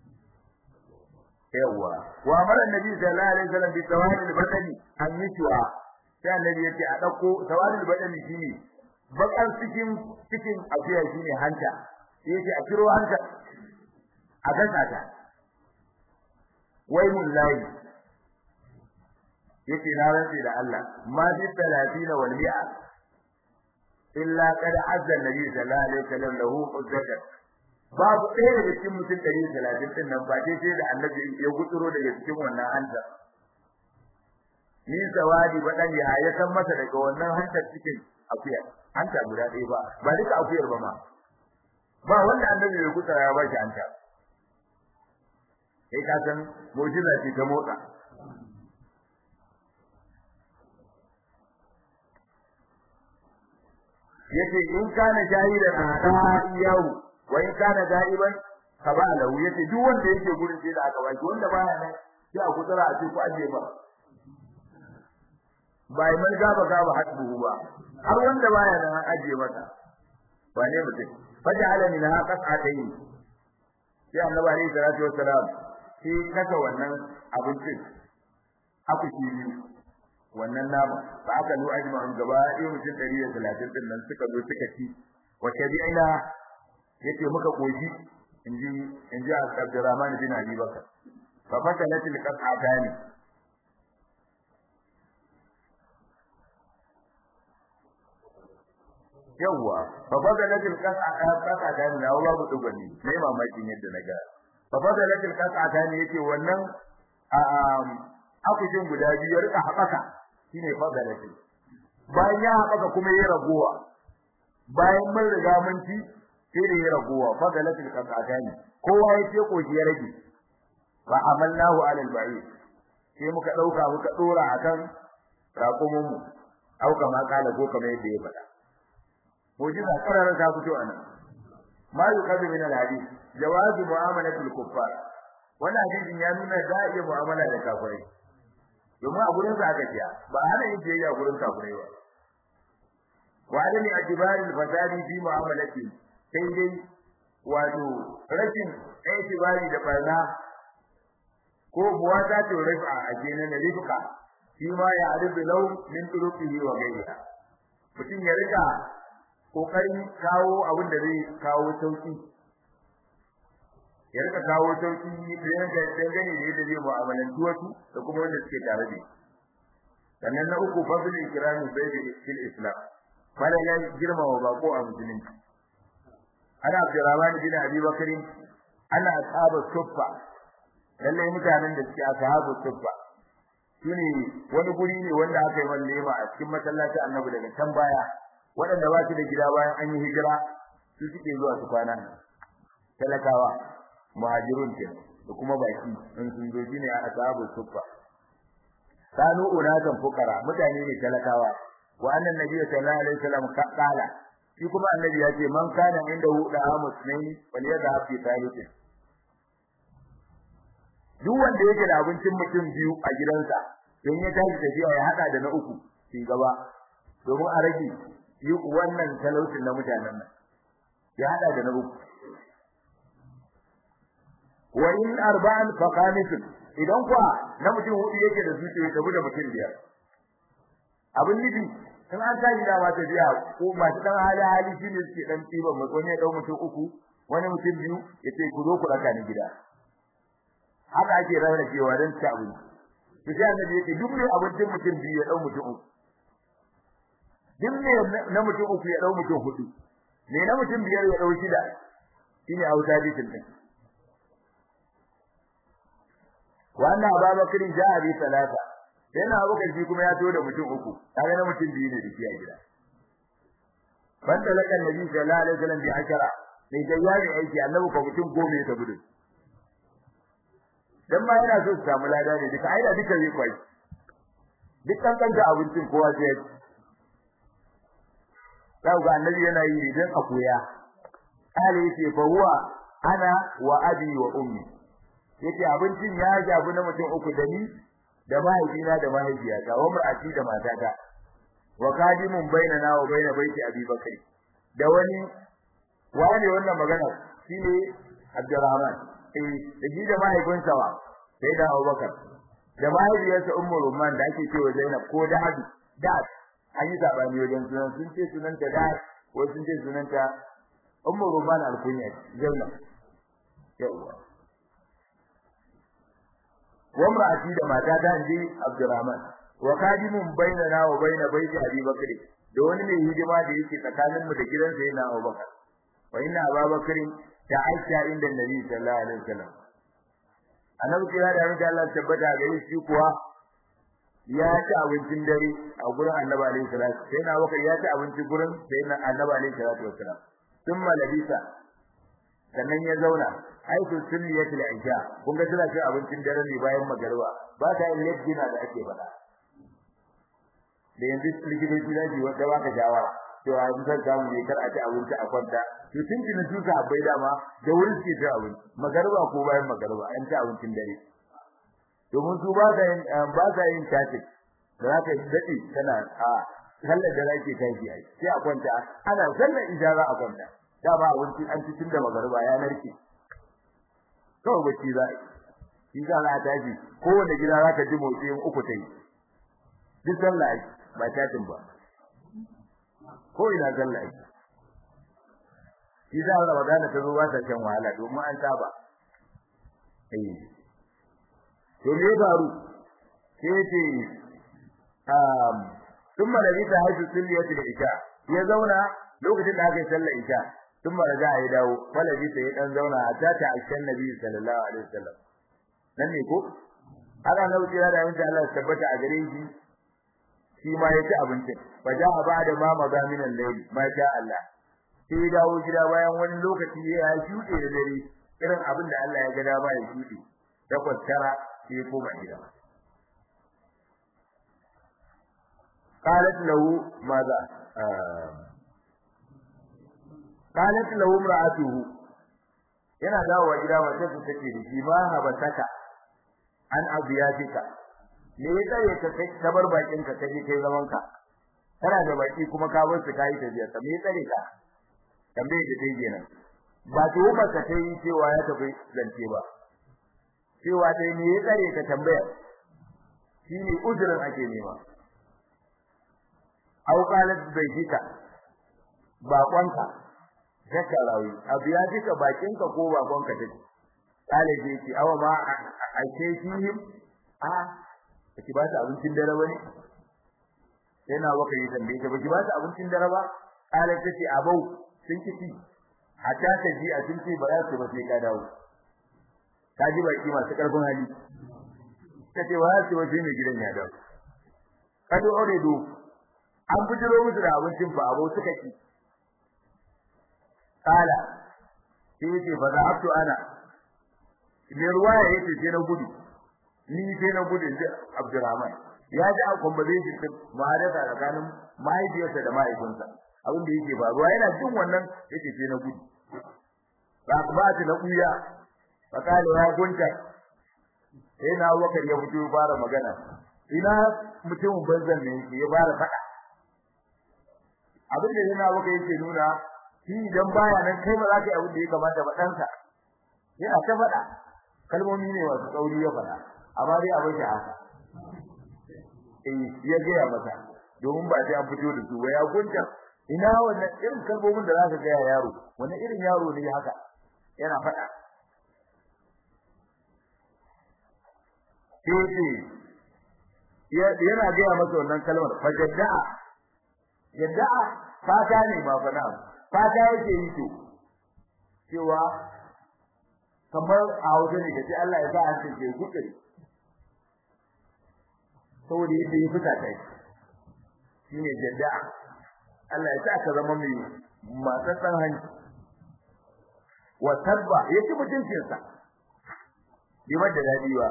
yawwa wa amara annabi sallallahu alaihi wasallam bi tawalil badani an yishwa sai annabi ya ce a ɗauko tawalil badani shine bakar cikin cikin akuya shine hanta sai yace a kiro hanta a gasa ta wai mullahi yace na rantsi da Allah ma bi 30 wal mi'a illa qad azza nabi sallallahu alaihi wasallam lahu uzzata babu ɗaya daga cikin mutum 130 din nan ba dai sai da annabi ya gutsuro daga cikin wannan hanta ni zawadi badan ya ya san masa daga wannan hantar cikin akuya hanta guda ɗaya ba ba duka akuyar ba ma ba wanda annabi bai kusa ya bashi hanta kai ka san mu'jiza ce ta motsa yace in kana shahidan ada yau wa in kana ga'iban kabala yace duk wanda yake gurin sai da aka baki wanda baya nan sai a kutsara a ce ku aje ba bai man gaba gaba hasbuhu ba har wanda baya nan an aje masa wane mutum faja'ala min ha qas'atayn sai annabi alayhi salatu wassalam sai kasa wannan abincin aku shi wannan nama fa aka lu ajma'un gaba ɗaya mutum 130 din nan suka zo suka ci wa tabi'ina yace muka koshi inji inji Abdurrahman bin Abi Bakar fa fatalatil qas'atani yawa fa fadalatil qas'a qas'a ta ne Allah bu dugani sai mamakin yadda naga fa fadalatil qas'a ta ne yake wannan akujin guda biyu ya rika haɓaka shine fadalatil bayan ya haɓaka kuma ya ragowa bayan mun riga mun ci sai da ya ragowa fadalatil qas'a ta ne kowa ya ce koshi ya rage fa amalnahu ala al-ba'id sai muka dauka muka dora akan raƙumin mu auka ma kala ko kamar yadda ya faɗa mujiza karara ta fito anan ma yuqadu min al-hadith jawazu mu'amalati al-kuffar wannan hadisin ya nuna da iya mu'amala da kafirai domin a gurin sa aka ciya ba hana yin biyayya gurin kafirai ba wa adami atibari al-fasadi fi mu'amalati sai dai wato rashin atibari da barna ko buwata ce rifa a kenan rifka shi ma ya arifu law min turuqihi wa ghayriha mutum ya rika kokarin kawo abin da zai kawo sauki ya rika kawo sauki da yanda dangane da yadda zai mu'amalanci wasu da kuma wanda suke tare da sannan na uku fadl ikrami bayda fil islam fara ya girma wa bako a musulunci ana abdurrahman bin abi bakr ana ashabu suffa lalle mutanen da suke ashabu suffa shine wani guri ne wanda aka yi wallema a cikin masallacin annabi daga can baya waɗanda ba su da gida bayan an yi hijira su suke zuwa su kwana talakawa muhajirun ke da kuma baki in sun zo shine a ashabu suffa kanu unatan fukara mutane ne talakawa wa annan nabiyyu sallallahu alaihi wasallam qala shi kuma annabi ya ce man kana inda hu da muslimin wal yadha fi thalithin duk wanda yake da abincin mutum biyu a gidansa don ya tashi tafiya ya hada da na uku shi gaba domin a rage yi wannan talaucin na mutanen nan ya hada da na uku wa in arba'an fa khamisun idan kuwa na mutum hudu yake da zuciya ya tabu da mutum biyar abin nufi in an tashi da ma tafiya ko masu dan hali hali shine suke dan tiban mai ko ne dau mutum uku wani mutum biyu yace ku zo ku raka ni gida haka ake rarrakewa don ci abinci to sai annabi yake duk mai abincin mutum biyu ya dau mutum uku duk mai na mutum uku ya dau mutum hudu ne na mutum biyar ya dau shida shine auta dikin din wannan Abubakar ja'a bi salata sai na Abubakar shi kuma ya to da mutum uku kaga na mutum biyu ne da shi a gida banda lakan nabi sallallahu alaihi wasallam bi ashara sai da yari aiki annabi ko mutum goma ya tabu dan ma yana so su samu lada ne duka aida duka zai kwai duk kan kanta abincin kowa sai sai ga annabi yana yi ne dan a koya kale yake fa huwa ana wa abi wa ummi yake abincin ya jabu na mutum uku da ni da mahaifina da mahaifiyata wa mar'ati da matata wa kadimun bainana wa baina baiti abi bakri da wani wani wannan magana shine Abdurrahman eh da shi da mahaifinsa wa sai da Abubakar da mahaifiyarsa Ummu Rumman da ake cewa Zainab ko da Hadu da an yi sabani wajen sunan sun ce sunanta da ko sun ce sunanta Ummu Rumman al-Kunya Zainab yawa wa mar'ati da mata ta inji Abdurrahman wa kadimun bainana wa baina baiti Abi Bakr da wani mai hidima da yake tsakaninmu da gidansa yana Abubakar wa inna Abubakar ta'asha inda Nabi sallallahu alaihi wasallam annabi kira da mutum Allah tabbata da shi kuwa ya ci abincin dare a gurin annabi alaihi salatu sai na baka ya ci abinci gurin sai na annabi alaihi salatu wasallam thumma labisa sannan ya zauna ai to sunniyat al-isha kun ga tana cin abincin dare ne bayan magariba ba ta yin yajjina da ake faɗa da yanzu likitoci da ji wanda baka shawara to a yi san samu ne kar a ci abinci a kwanta to tun kina tuka abai dama da wurin ke ci abinci magariba ko bayan magariba an ci abincin dare domin su ba sa yin ba sa yin tatik da zaka dade kana a sallar da zake tashi ai sai a kwanta ana sallar ijara a kwanta da ba abinci an ci tun da magariba ya narke kawai bacci za shi za a tashi kowane gida zaka ji motsi uku tai duk sallah ba tatin ba ko ina sallah ake shi da Ramadan ta zo ba ta kan wahala domin an saba eh to me faru sai ce um thumma da bisa haifu sunniyati da isha ya zauna lokacin da aka yi sallar isha thumma raja ya dawo wala bisa ya dan zauna a tata aishan nabi sallallahu alaihi wasallam nan ne ko ana nauci da yanzu Allah ya tabbata a gare shi shi ma ya ci abincin fa ja'a ba'da ma magamin al-layl ma sha Allah sai dawo gida bayan wani lokaci ya shuɗe da dare irin abin da Allah ya ga dama ya shuɗe takwas tara sai koma gida qalat lahu madha qalat lahu imra'atuhu yana dawowa gida mace ta take da shi ma habataka an abiyatika me ya tsare ka kai ka bar bakin ka kaje kai zaman ka kana da baki kuma ka bar su kai tafiya ka me ya tsare ka tambaye da dai kenan ba to ba ka kai cewa ya tafi zance ba cewa dai me ya tsare ka tambaya shine ujurin ake nema au qalat bayyika bakonka zaka rawi abu ya jika bakinka ko bakonka take kale je ki awa ma a ce shi a ki ba ta abincin dare bane yana waka yi tambaye ta baki ba ta abincin dare ba kale ta ce abau sun kici hatta ta ji a sun ce ba za su ba sai ka dawo ka ji baki masu karfin hali ta ce wa su waje ne gidan ya dawo kado ore do an bujiro musu da abincin fa abau suka ki kala sai ce fa za abtu ana me ruwaya yace sai na gudu ni sai na gudu da Abdurrahman ya ji akon ba zai ji mahadata tsakanin mahaifiyarsa da mahaifinsa abin da yake faruwa yana jin wannan yake sai na gudu ba ba ta na kuya fa kale ya gunta sai na wakar ya fito fara magana ina mutumin banzan ne ya fara fada abin da yana baka yake nuna shi idan baya nan kai ba za ka yi abin da ya kamata ba ɗansa yana ta faɗa kalmomi ne wasu tsauri ya faɗa amma dai abin shi haka eh ya gaya masa domin ba sai an fito da su ba ya gunta ina wannan irin kalmomin da za ka gaya yaro wani irin yaro ne haka yana faɗa sai yana gaya masa wannan kalmar fajadda'a yadda'a fata ne ba fa na'am fata yake yi to cewa kamar a wajen ne kace Allah ya sa an ce kuke saboda yadda ya fita kai shine jadda'a Allah ya sa ka zama mai matsatsan hanci wa tabba yake mutuncin sa bai da dadi ba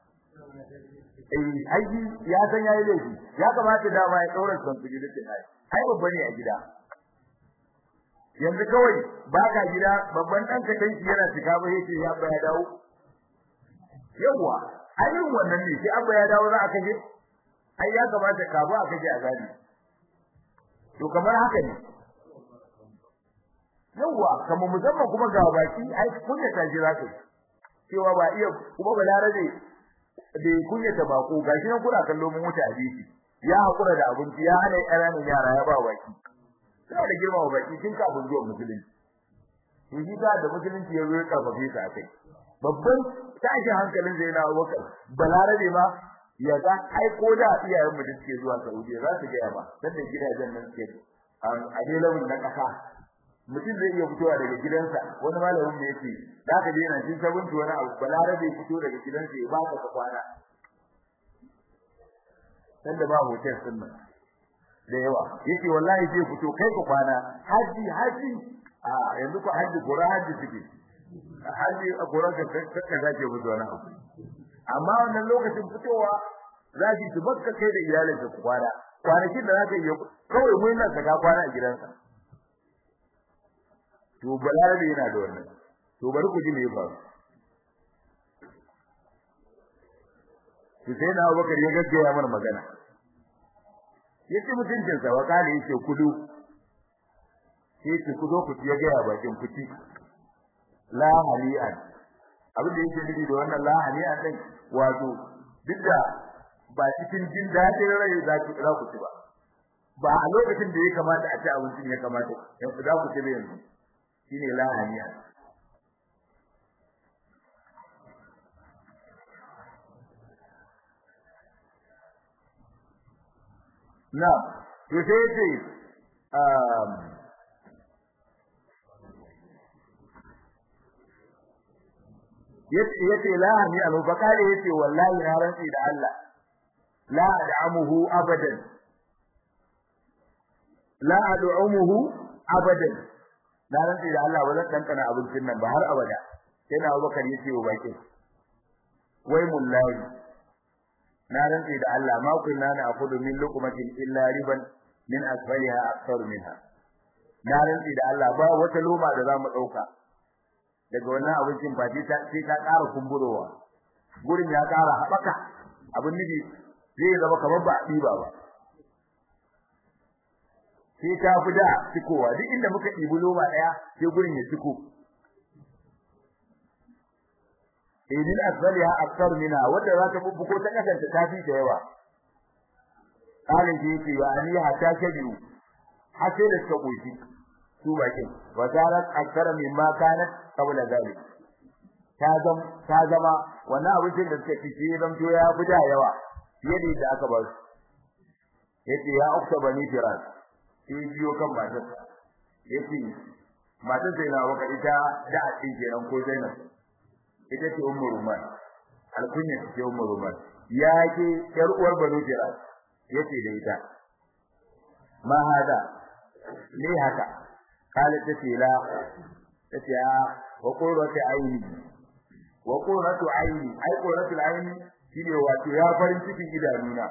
eh aiki ya san yayi laifi ya kamata dama ya daura san su gida ce ai ai babba ne a gida yanzu kawai baka gida babban dan ka danki yana cika ba yake ya ba ya dawo yawa ai irin wannan ne sai abba ya dawo za a kaje ai ya kamata ka ba a kaje a gani to kamar haka ne yawa kamar musamman kuma ga baki ai kunya ta ji zaka cewa ba iya kuma balarabe da kunya ta bako gashi nan kuna kallo mun wuce hadisi ya hakura da abinci ya hana ƙananan yara ya ba baki sai da girma wa baki tun kafin zuwa musulunci to shi da musulunci ya zo ya karfafe ta kai babban tashin hankalin zai na wakar balarabe ma ya ga ai ko da iyayen mu da suke zuwa Saudiya za su ga ba dan da gidajen nan suke a dai lawin na kasa mutum zai iya fitowa daga gidansa wani malamin da yake da ka je yana jin sabunci wani abu balarabe fito daga gidansa ya baka ka kwana dan da ba hotel din nan da yawa yake wallahi zai fito kai ka kwana haji haji a yanzu ko haji gora haji suke haji a gora ka ka zake fito wani abu amma wannan lokacin fitowa zaki su bakka kai da iyalinka ku kwana kwanakin da zaka yi kawai mun nan ka kwana a gidansa to balarabe yana da wannan to bari ku ji me ya faru to sai na Abubakar ya gaggaya mana magana yace mutuncin sa wa kale yace kudu sai ce ku zo ku ya ga bakin kuci la hali'an abin da yake nufi da wannan la hali'an din wato duk da ba cikin jin dadin rai za ku za ku ci ba ba a lokacin da ya kamata a ci abincin ya kamata yanzu za ku ci da yanzu shine la hali'an na to sai ce um yace yace la hani anu bakare yace wallahi na rantsi da Allah la ad'amuhu abadan la ad'amuhu abadan na rantsi da Allah ba zan kankana abincin nan ba har abada sai na Abubakar yace wa bakin wai mullahi na rantsi da Allah ma kunna na akudu min luqmatin illa riban min asfaliha akthar minha na rantsi da Allah ba wata loma da zamu dauka daga wannan abincin ba sai ta sai ta ƙara kumburowa gurin ya ƙara haɓaka abin nufi zai zama kamar ba a ɗiba ba sai ta fi da cikowa duk inda muka ɗibi loma ɗaya sai gurin ya ciko idin asfaliha akthar minha wanda za ta bubbuko ta kasance ta fi ta yawa kalin ji ce wa ani hatta kabiru har sai da suka koshi su bakin wa zarat akthar mimma kanat qabla zalik ta zam ta zama wannan abincin da suka ci sai zam to ya fi da yawa fiye da yadda aka ba su yace ya ukta bani firas sai biyo kan matar yace matar sai na waka ita da a cikin kenan ko Zainab ita ce ummu ruman alkunya ce ummu ruman ya ke yar uwar banu jiras yace da ita ma hada ne haka kala tace la tace a wa qurratu aini wa qurratu aini ai qurratu aini shine wato ya farin cikin idanuna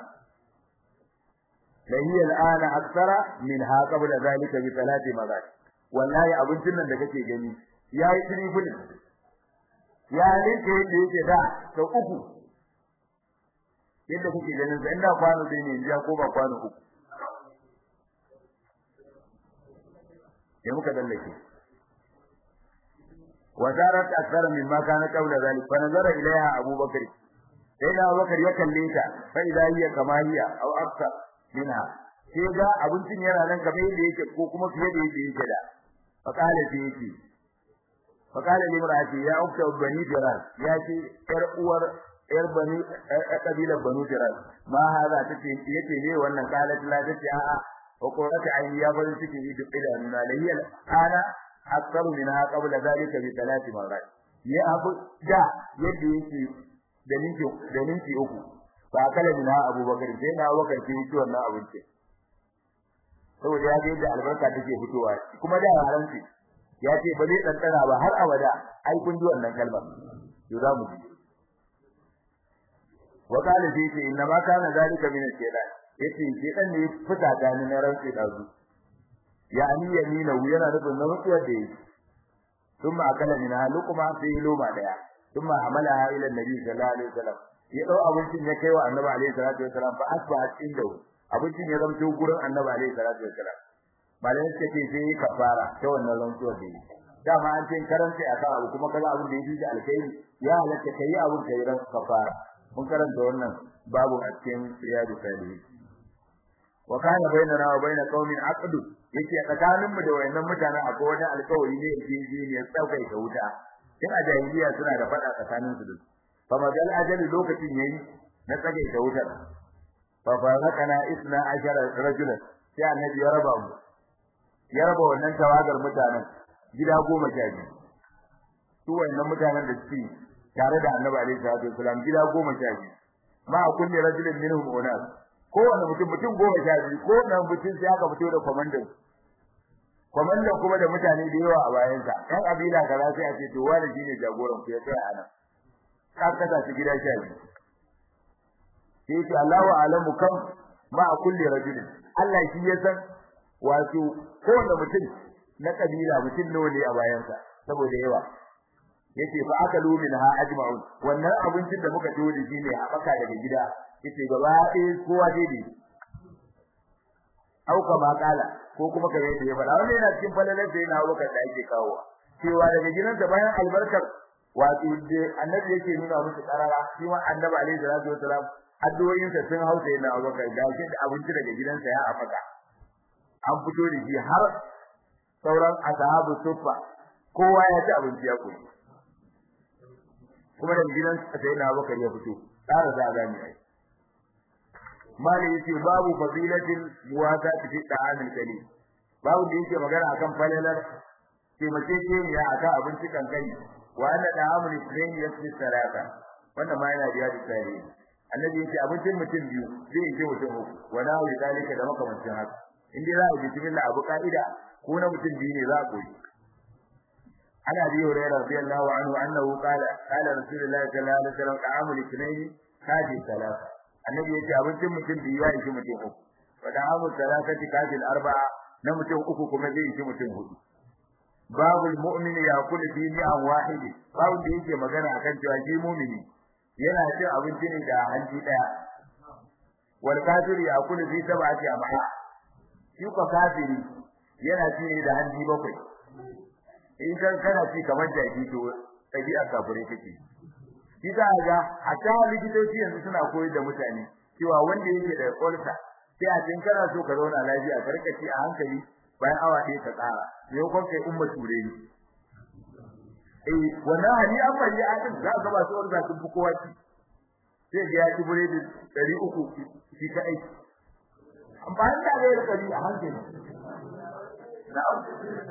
la hiya al'ana akthara min ha qabla zalika bi salati mazat wallahi abincin nan da kake gani yayi triple ya rinke yadda yake da sau uku yadda kuke ganin sa inda kwano dai ne ya ko ba kwano uku sai muka dallake wazarat akthar mimma kana qabla zalik fa nazara ilaiha abubakar sai da abubakar ya kalle ta fa idza hiya kama hiya aw akthar minha sai ga abincin yana nan kamar yadda yake ko kuma fiye da yadda yake da fa kale sai yake fa kale limrati ya ukta bani firas ya ce yar uwar yar bani kabilar banu firas ma hada tace yace ne wannan kalat la tace a'a wa qurratu ayni ya bari take yi duk da nuna lahiyal ana akthar minha qabla zalika bi thalath marrat ya abu da yadda yake da ninki da ninki uku fa kala minha abubakar sai na abubakar sai yi wannan abinci saboda ya ga yadda albarka take fitowa kuma da haranci ya ce ba zai tsantsara ba har abada ai kun ji wannan kalmar to za mu ji wa qala fi ce inna ma kana zalika min al-shaytan yace shaytan ne fita da ni na rantsi da zu yani yamina yana nufin na mutuwar da yake thumma akala min halukuma fi luma daya thumma amalaha ila an-nabi sallallahu alaihi wasallam ya dau abincin ya kai wa annabi alaihi salatu wasallam fa asbahat indahu abincin ya zamto gurin annabi alaihi salatu wasallam malamin suka ce sai kafara ta wannan rantsuwar da yi dama an ce karanta akan abu kuma kaga abin da yake da alkhairi ya halatta kai abin kai ran kafara mun karanta wannan babu a cikin riyadu salihin wa kana bainana wa bain qaumin aqd yake tsakanin mu da wayannan mutanen akwai wani alƙawari ne yake yi ne tsaukai ta wuta tun a jahiliya suna da fada tsakanin su duk fa magal ajali lokacin yayi na tsage ta wutar fa farakana isna ashara rajulan sai annabi ya raba mu ya raba wannan tawagar mutanen gida goma sha biyu su wayannan mutanen da suke tare da annabi alaihi salatu wasalam gida goma sha biyu ma a kulli rajulin minhum unas kowane mutum mutum goma sha biyu ko nan mutum sai aka fito da komandan komandan kuma da mutane da yawa a bayansa ɗan abila kaza sai a ce to wani shine jagoran ku ya tsaya a nan ka kasa shi gida sha biyu sai ce Allahu alamu kam ma a kulli rajulin Allah shi ya san wato kowane mutum na kabila mutum nawa ne a bayansa saboda yawa yace fa akalu minha ajma'un wannan abincin da muka ciwo da shi ne a baka daga gida yace gaba ɗaya kowa daidai au kama kala ko kuma kare da ya faɗa wannan yana cikin falalar da yana waka da ake kawo cewa daga gidansa bayan albarkar wato da annabi yake nuna musu karara shi ma annabi alaihi salatu wasalam addu'o'insa sun hausa yana waka da shi da abinci daga gidansa ya afaka an fito da shi har sauran ashabu suffa kowa ya ci abinci ya koyi kuma da gidan sai na bakar ya fito tsara za ga ni ai mali yace babu fadilatin muwasati fi ta'amil kalim babu da yake magana akan falalar taimake ke ya akan abinci kan kai wa anna ta'amul ithnain yasbi salata wannan ma yana da yadi tsari annabi yace abincin mutum biyu zai yi mutum uku wa na yi dalika da makamancin haka in dai za a bismillah abu ka'ida ko na mutum biyu ne za a koyi ana bi hurairah radiyallahu anhu annahu qala qala rasulullahi sallallahu alaihi wasallam ta'amul ithnain kafi salata annabi yace abincin mutum biyu ya yi mutum uku wa ta'amul salatati kafi arba'a na mutum uku kuma zai yi mutum hudu babul mu'min yaqulu fi ni'am wahid babu da yake magana akan cewa shi mu'mini yana cin abinci ne da hanji daya wal kafiri yaqulu fi sab'ati amha shi ko kafiri yana ci ne da hanji bakwai in kan kana ci kamar jaki to tabi'a kafire take shi za ga hatta likitoci yanzu suna koyar da mutane cewa wanda yake da ulcer sai a cikin kana so ka zauna lafiya ka rika ci a hankali bayan awa ɗaya ka tsara me kon kai umma ture ni eh wannan hali an bari a din za ka ba su ulcer sun fi kowa ci sai ga ya ci buredi 300 shi ka aiki amfani da ga rika a hankali na'am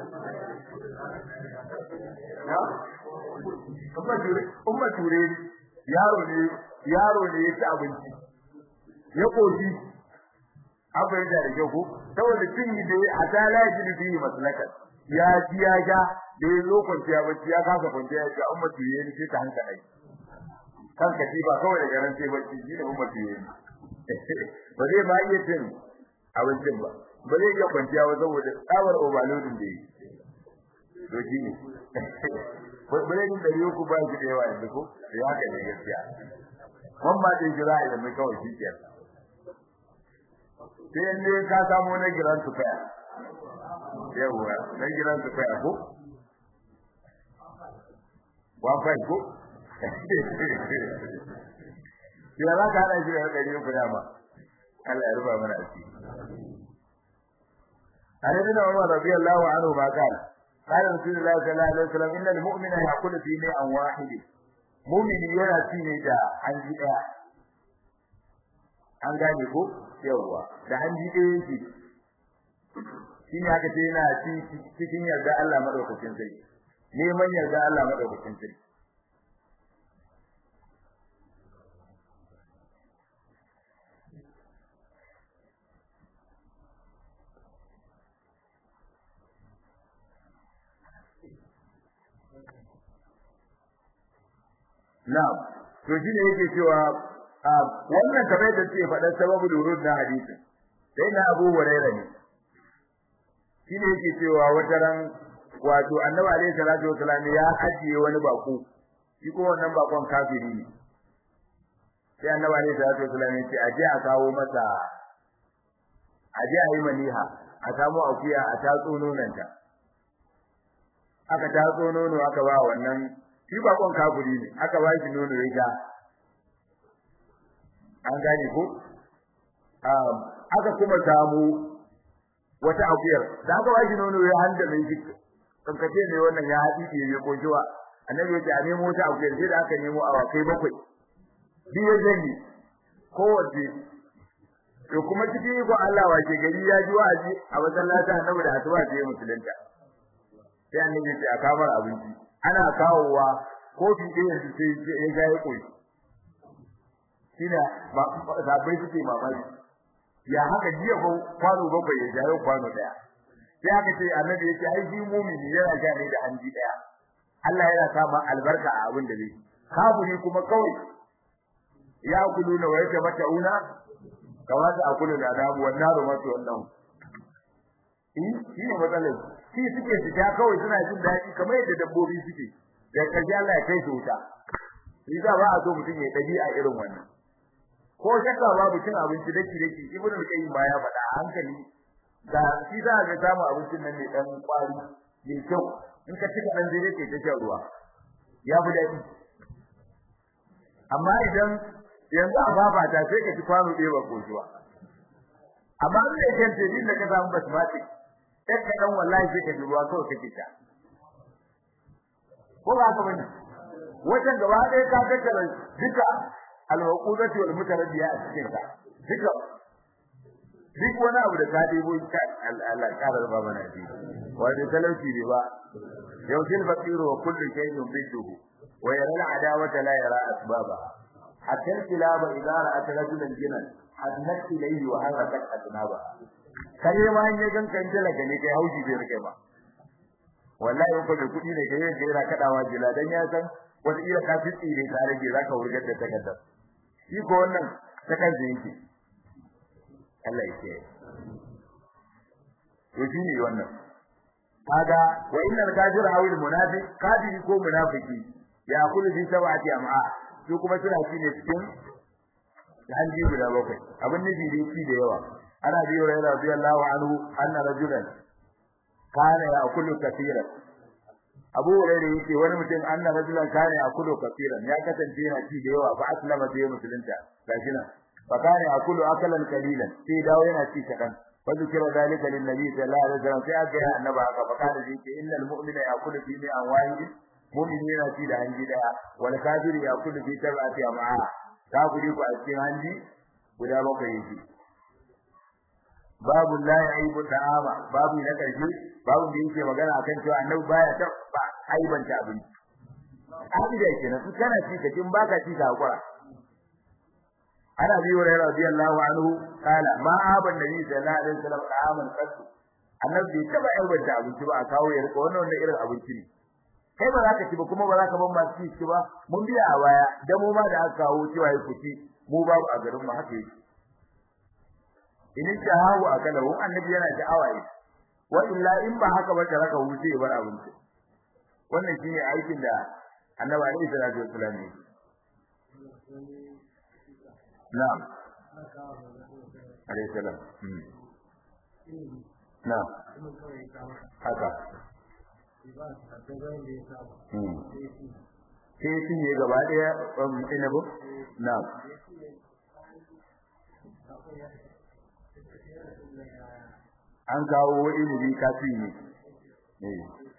umma ture yaro ne yaro ne ya ci abinci ya koshi abin da rage ko saboda cin yi dai a ta laji bi maslaka ya ji ya ga da ya zo kwanciya bacci ya kasa kwanciya ya ce umma ture ne sai ta hanka dai kan ka ba kawai daga ran sai bacci shi ne umma ture ne ba zai ma iya cin abincin ba ba zai iya kwanciya ba saboda tsawar overloading da yi to shi ne buredin da yau ku ba shi da yawa yanzu ko da ya kai gaskiya mun ba dai jira idan mai kawai shi ke sai ne ka samu na giran su kai yawa dan gidan su kai ko wa kai ko ya za ka hada shi da ɗari uku dama Allah ya rufa mana asiri عن ابن عمر رضي الله عنه ما قال قال رسول الله صلى الله عليه وسلم ان المؤمن ياكل في ماء واحد مؤمن yana ci ne da hanji daya an gane ko yawa da hanji daya yake shine aka ce yana ci cikin yarda Allah madaukakin sai neman yarda Allah madaukakin sai Na'am, to shi ne yake cewa wannan kamar da ce faɗar sababu durud na hadisi. Sai na Abu Hurairah ne. Shi ne yake cewa wata ran wato Annabi alaihi salatu wasallam ya ajiye wani bako. Shi ko wannan bakon kafiri ne. Sai Annabi alaihi salatu wasallam ya ce aje a kawo masa aje a yi maniha a samu akuya a tatso nonanta. Aka tatso nono aka ba wannan shi bakon kafiri ne aka ba shi nono ya sha an gane ko aka kuma samu wata akuyar da aka ba shi nono ya handa mai shi kankace ne wannan ya haɗi ke ya koshi wa annabi ya ce a nemo wata akuyar sai da aka nemo awakai bakwai biyu zanyi kowace to kuma cikin iko Allah wace gari ya ji wa'azi a masallacin annabi da asuba sai musulunta sai annabi ya ce a kamar abinci ana kawowa kofi ɗaya yanzu sai ya ga ya koyi shine zabai suke mamaki ya haka jiya ko kwano bakwai ya jayo kwano ɗaya sai aka ce annabi ya ce ai shi mumini yana ja ne da hanji ɗaya Allah yana sa albarka a abin da zai kafiri kuma kawai ya kulu na wa yake mata una kamar da akulu da adabu wannan rumatu wannan shi ne matsalar shi suke fita kawai suna jin daɗi kamar yadda dabbobi suke da karshe Allah ya kai su wuta yasa ba a so mutum ya dabi a irin wannan ko shakka babu cin abinci daki daki ibnu al-qayyim ba ya faɗa a hankali da shi za ga samu abincin nan ne dan kwari mai kyau in ka cika dan zai ke ta shan ruwa ya fi daɗi amma idan yanzu a babata sai ka ci kwano ɗaya ba kojuwa amma in da kyan tebin da ka samu basmati sai ka dan wallahi sai ka ji ruwa kawai kake ta ko ba ka bane wajen gaba ɗaya ka tattara duka al-maqudati wal mutaraddiya a cikin ka duka duk wani abu da ka debo ka Allah karar ba mana shi wato talauci ne ba yawtil faqiru wa kullu shay'in biduhu wa yara al-adawata la yara asbaba hatta al-kilaba idza ra'at rajulan jinan hadnat ilayhi wa harakat adnaba kare ma in ya ganka in talaka ne kai haushi bai rike ba wallahi ko da kudi ne kai yake yana kadawa jila dan ya san wata ira ka fi tsire ka rage zaka wurgar da takardar shi ko wannan takardar yake Allah yake to shi ne wannan kaga wa innal kafir hawil munafiq kafiri ko munafiki ya kullu bi sab'ati am'a su kuma suna ci ne cikin hanji guda bakwai abin nufi dai ci da yawa ana biyo rayuwa radiyallahu anhu anna rajulan kana ya'kulu kathiran Abu Hurairah yake wani mutum anna rajulan kana ya'kulu kathiran ya kasance yana ci da yawa fa aslama sai musulunta gashi nan fa kana ya'kulu akalan qalilan sai dawo yana ci kadan fa zikra dalika lin nabi sallallahu alaihi wasallam sai aka ya annaba aka fa kana yake innal mu'mina ya'kulu fi mi'an wahid mu'min yana ci da hanji daya wal kafiru ya'kulu fi sab'ati am'a kafiri ku a cikin hanji guda bakwai yake babu la yaibu ta'ama babu na karshe babu da yake magana akan cewa annabi baya tabba aibanta abinci abida kenan in kana ci ka kin baka ci ka hakura ana bi wa radiyallahu anhu kala ma aban nabi sallallahu alaihi wasallam ta'aman qasu annabi bai taba aibanta abinci ba a kawo ya rika wannan wannan irin abinci ne kai ba za ka ci ba kuma ba za ka ban masu ci ba mun biya a baya da mu ma da aka kawo cewa ya kuci mu babu a garin mu haka yake in shahawu akala hu annabi yana sha'awa yi wa illa in ba haka ba ta raka wuce bar abinci wannan shine aikin da annabi alaihi salatu wasallam ne na'am alaihi salam na haka sai shi ne gaba daya inabu na an kawo ilimi kafi ne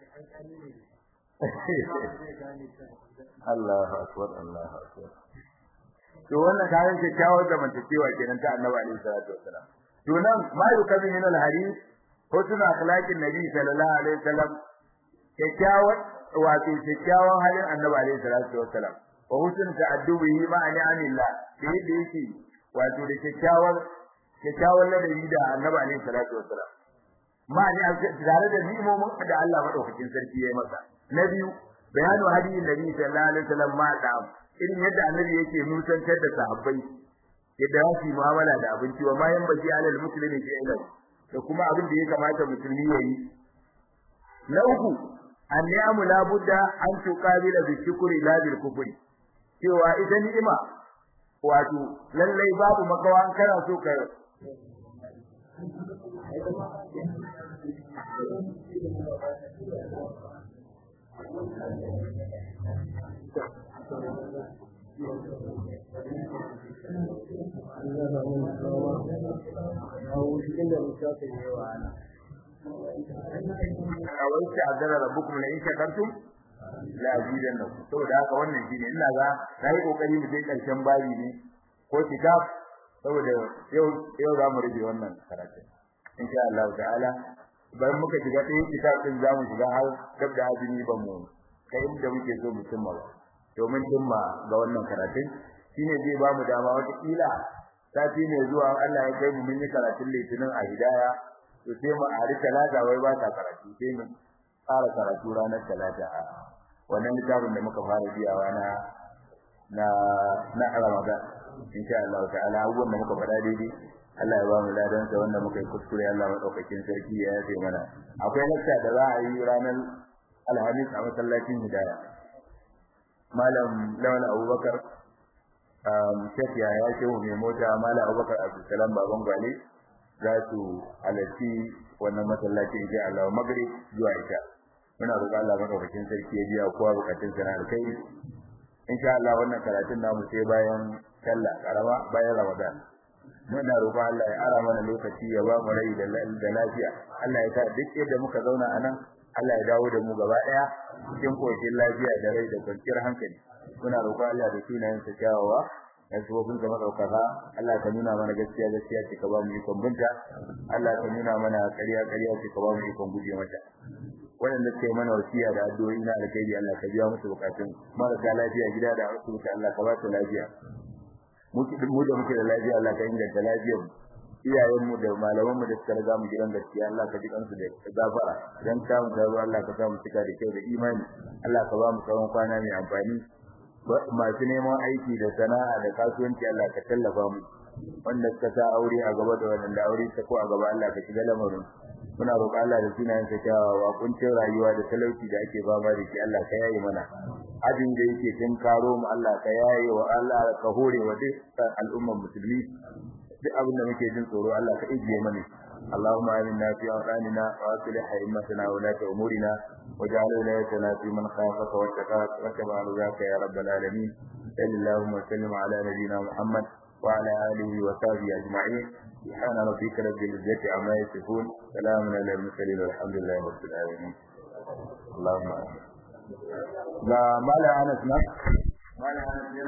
Allah akbar Allah akbar to wannan kayan kyakkyawar zamantakewa kenan ta Annabi alaihi salatu wasalam to nan ma yukamin min al-hadith husnul akhlaqin nabi sallallahu alaihi wasallam kyakkyawar wato kyakkyawan halin Annabi alaihi salatu wasalam wa husnul ta'addubihi ma'a ni'amillah da yadda yake wato da kyakkyawar kyakkyawar ladabi da Annabi alaihi salatu wasalam ma ni tare da ni'imomin da Allah madaukakin sarki ya yi masa na biyu bayanu hadiyin nabi sallallahu alaihi wasallam ma da irin yadda annabi yake nusantar da sahabbai yadda za su yi mu'amala da abinci wa mayan baki alal muslimi fi ilal da kuma abin da ya kamata musulmi ya yi na uku anni'amu la budda an tuqabila bi shukri la bil kufri cewa ita ni'ima wato lallai babu makawa an kana so ka awaita azara rabbukum la in shakartum la azidannakum saboda haka wannan shine ina ga nayi kokari mu je karshen babi ne ko kitab saboda yau yau za mu rufe wannan karatu insha Allah ta'ala bayan muka shiga ɗayan kitab din za mu shiga har gab da azumi ba mu kai inda muke so mu cimma ba domin cimma ga wannan karatun shine zai ba mu dama wata kila sati ne zuwa Allah ya kai mu mun yi karatun litinin a hidaya to sai mu a talata wai ba ta karatu sai mu fara karatu ranar talata a wannan littafin da muka fara biyawa na na na Ramadan insha Allah ta'ala abubuwan da muka faɗa daidai Allah ya ba mu ladan sa wanda muka yi kuskure Allah madaukakin sarki ya yafe mana akwai lakta da za a yi ranar Alhamis a masallacin Hidaya Malam Lawal Abubakar um Sheikh ya ya ce mai mota Malam Abubakar Abdulsalam baban gwale za su halarci wannan masallaci insha Allah magrib zuwa isha muna roƙon Allah madaukakin sarki ya biya kowa bukatun sa na alkhairi insha Allah wannan karatun namu sai bayan sallah karama bayan Ramadan muna roƙon Allah ya ara mana lokaci ya ba mu rai da lafiya Allah ya sa duk yadda muka zauna anan Allah ya dawo da mu gaba daya cikin koshin lafiya da rai da kwanciyar hankali muna roƙon Allah da sunayen sa kyawawa da sabobin ka madaukaka Allah ka nuna mana gaskiya gaskiya ce ka ba mu ikon binta Allah ka nuna mana ƙarya ƙarya ce ka ba mu ikon guje mata waɗanda suke mana wasiya da addu'o'i na alkhairi Allah ka biya musu bukatun marasa lafiya gida da asibiti Allah ka ba su lafiya mu da muke da lafiya Allah ka inganta lafiyar iyayenmu da malamanmu da suka riga mu gidan gaskiya Allah ka ji kansu da gafara dan ta mu taro Allah ka sa mu cika da kyau da imani Allah ka ba mu tsawon kwana mai amfani masu neman aiki da sana'a da kasuwanci Allah ka tallafa mu wanda suka sa aure a gaba da wanda aure ta ko a gaba Allah ka shiga lamarin muna roƙon Allah da sunayen sa kyawawa kuncin rayuwa da talauci da ake fama da shi Allah ka yaye mana abin da yake tun karo mu Allah ka yaye wa Allah ka hore wa dukkan al'ummar musulmi duk abin da muke jin tsoro Allah ka ijiye mana اللهم آمنا في أوطاننا وأصلح أئمتنا ولاة أمورنا واجعل ولايتنا في من خافك واتقاك واتبع رضاك يا رب العالمين صل اللهم وسلم على نبينا محمد وعلى آله وصحبه أجمعين سبحان ربك رب العزة عما يصفون سلام على المرسلين والحمد لله رب العالمين اللهم لا ما لا أنس ما لا أنس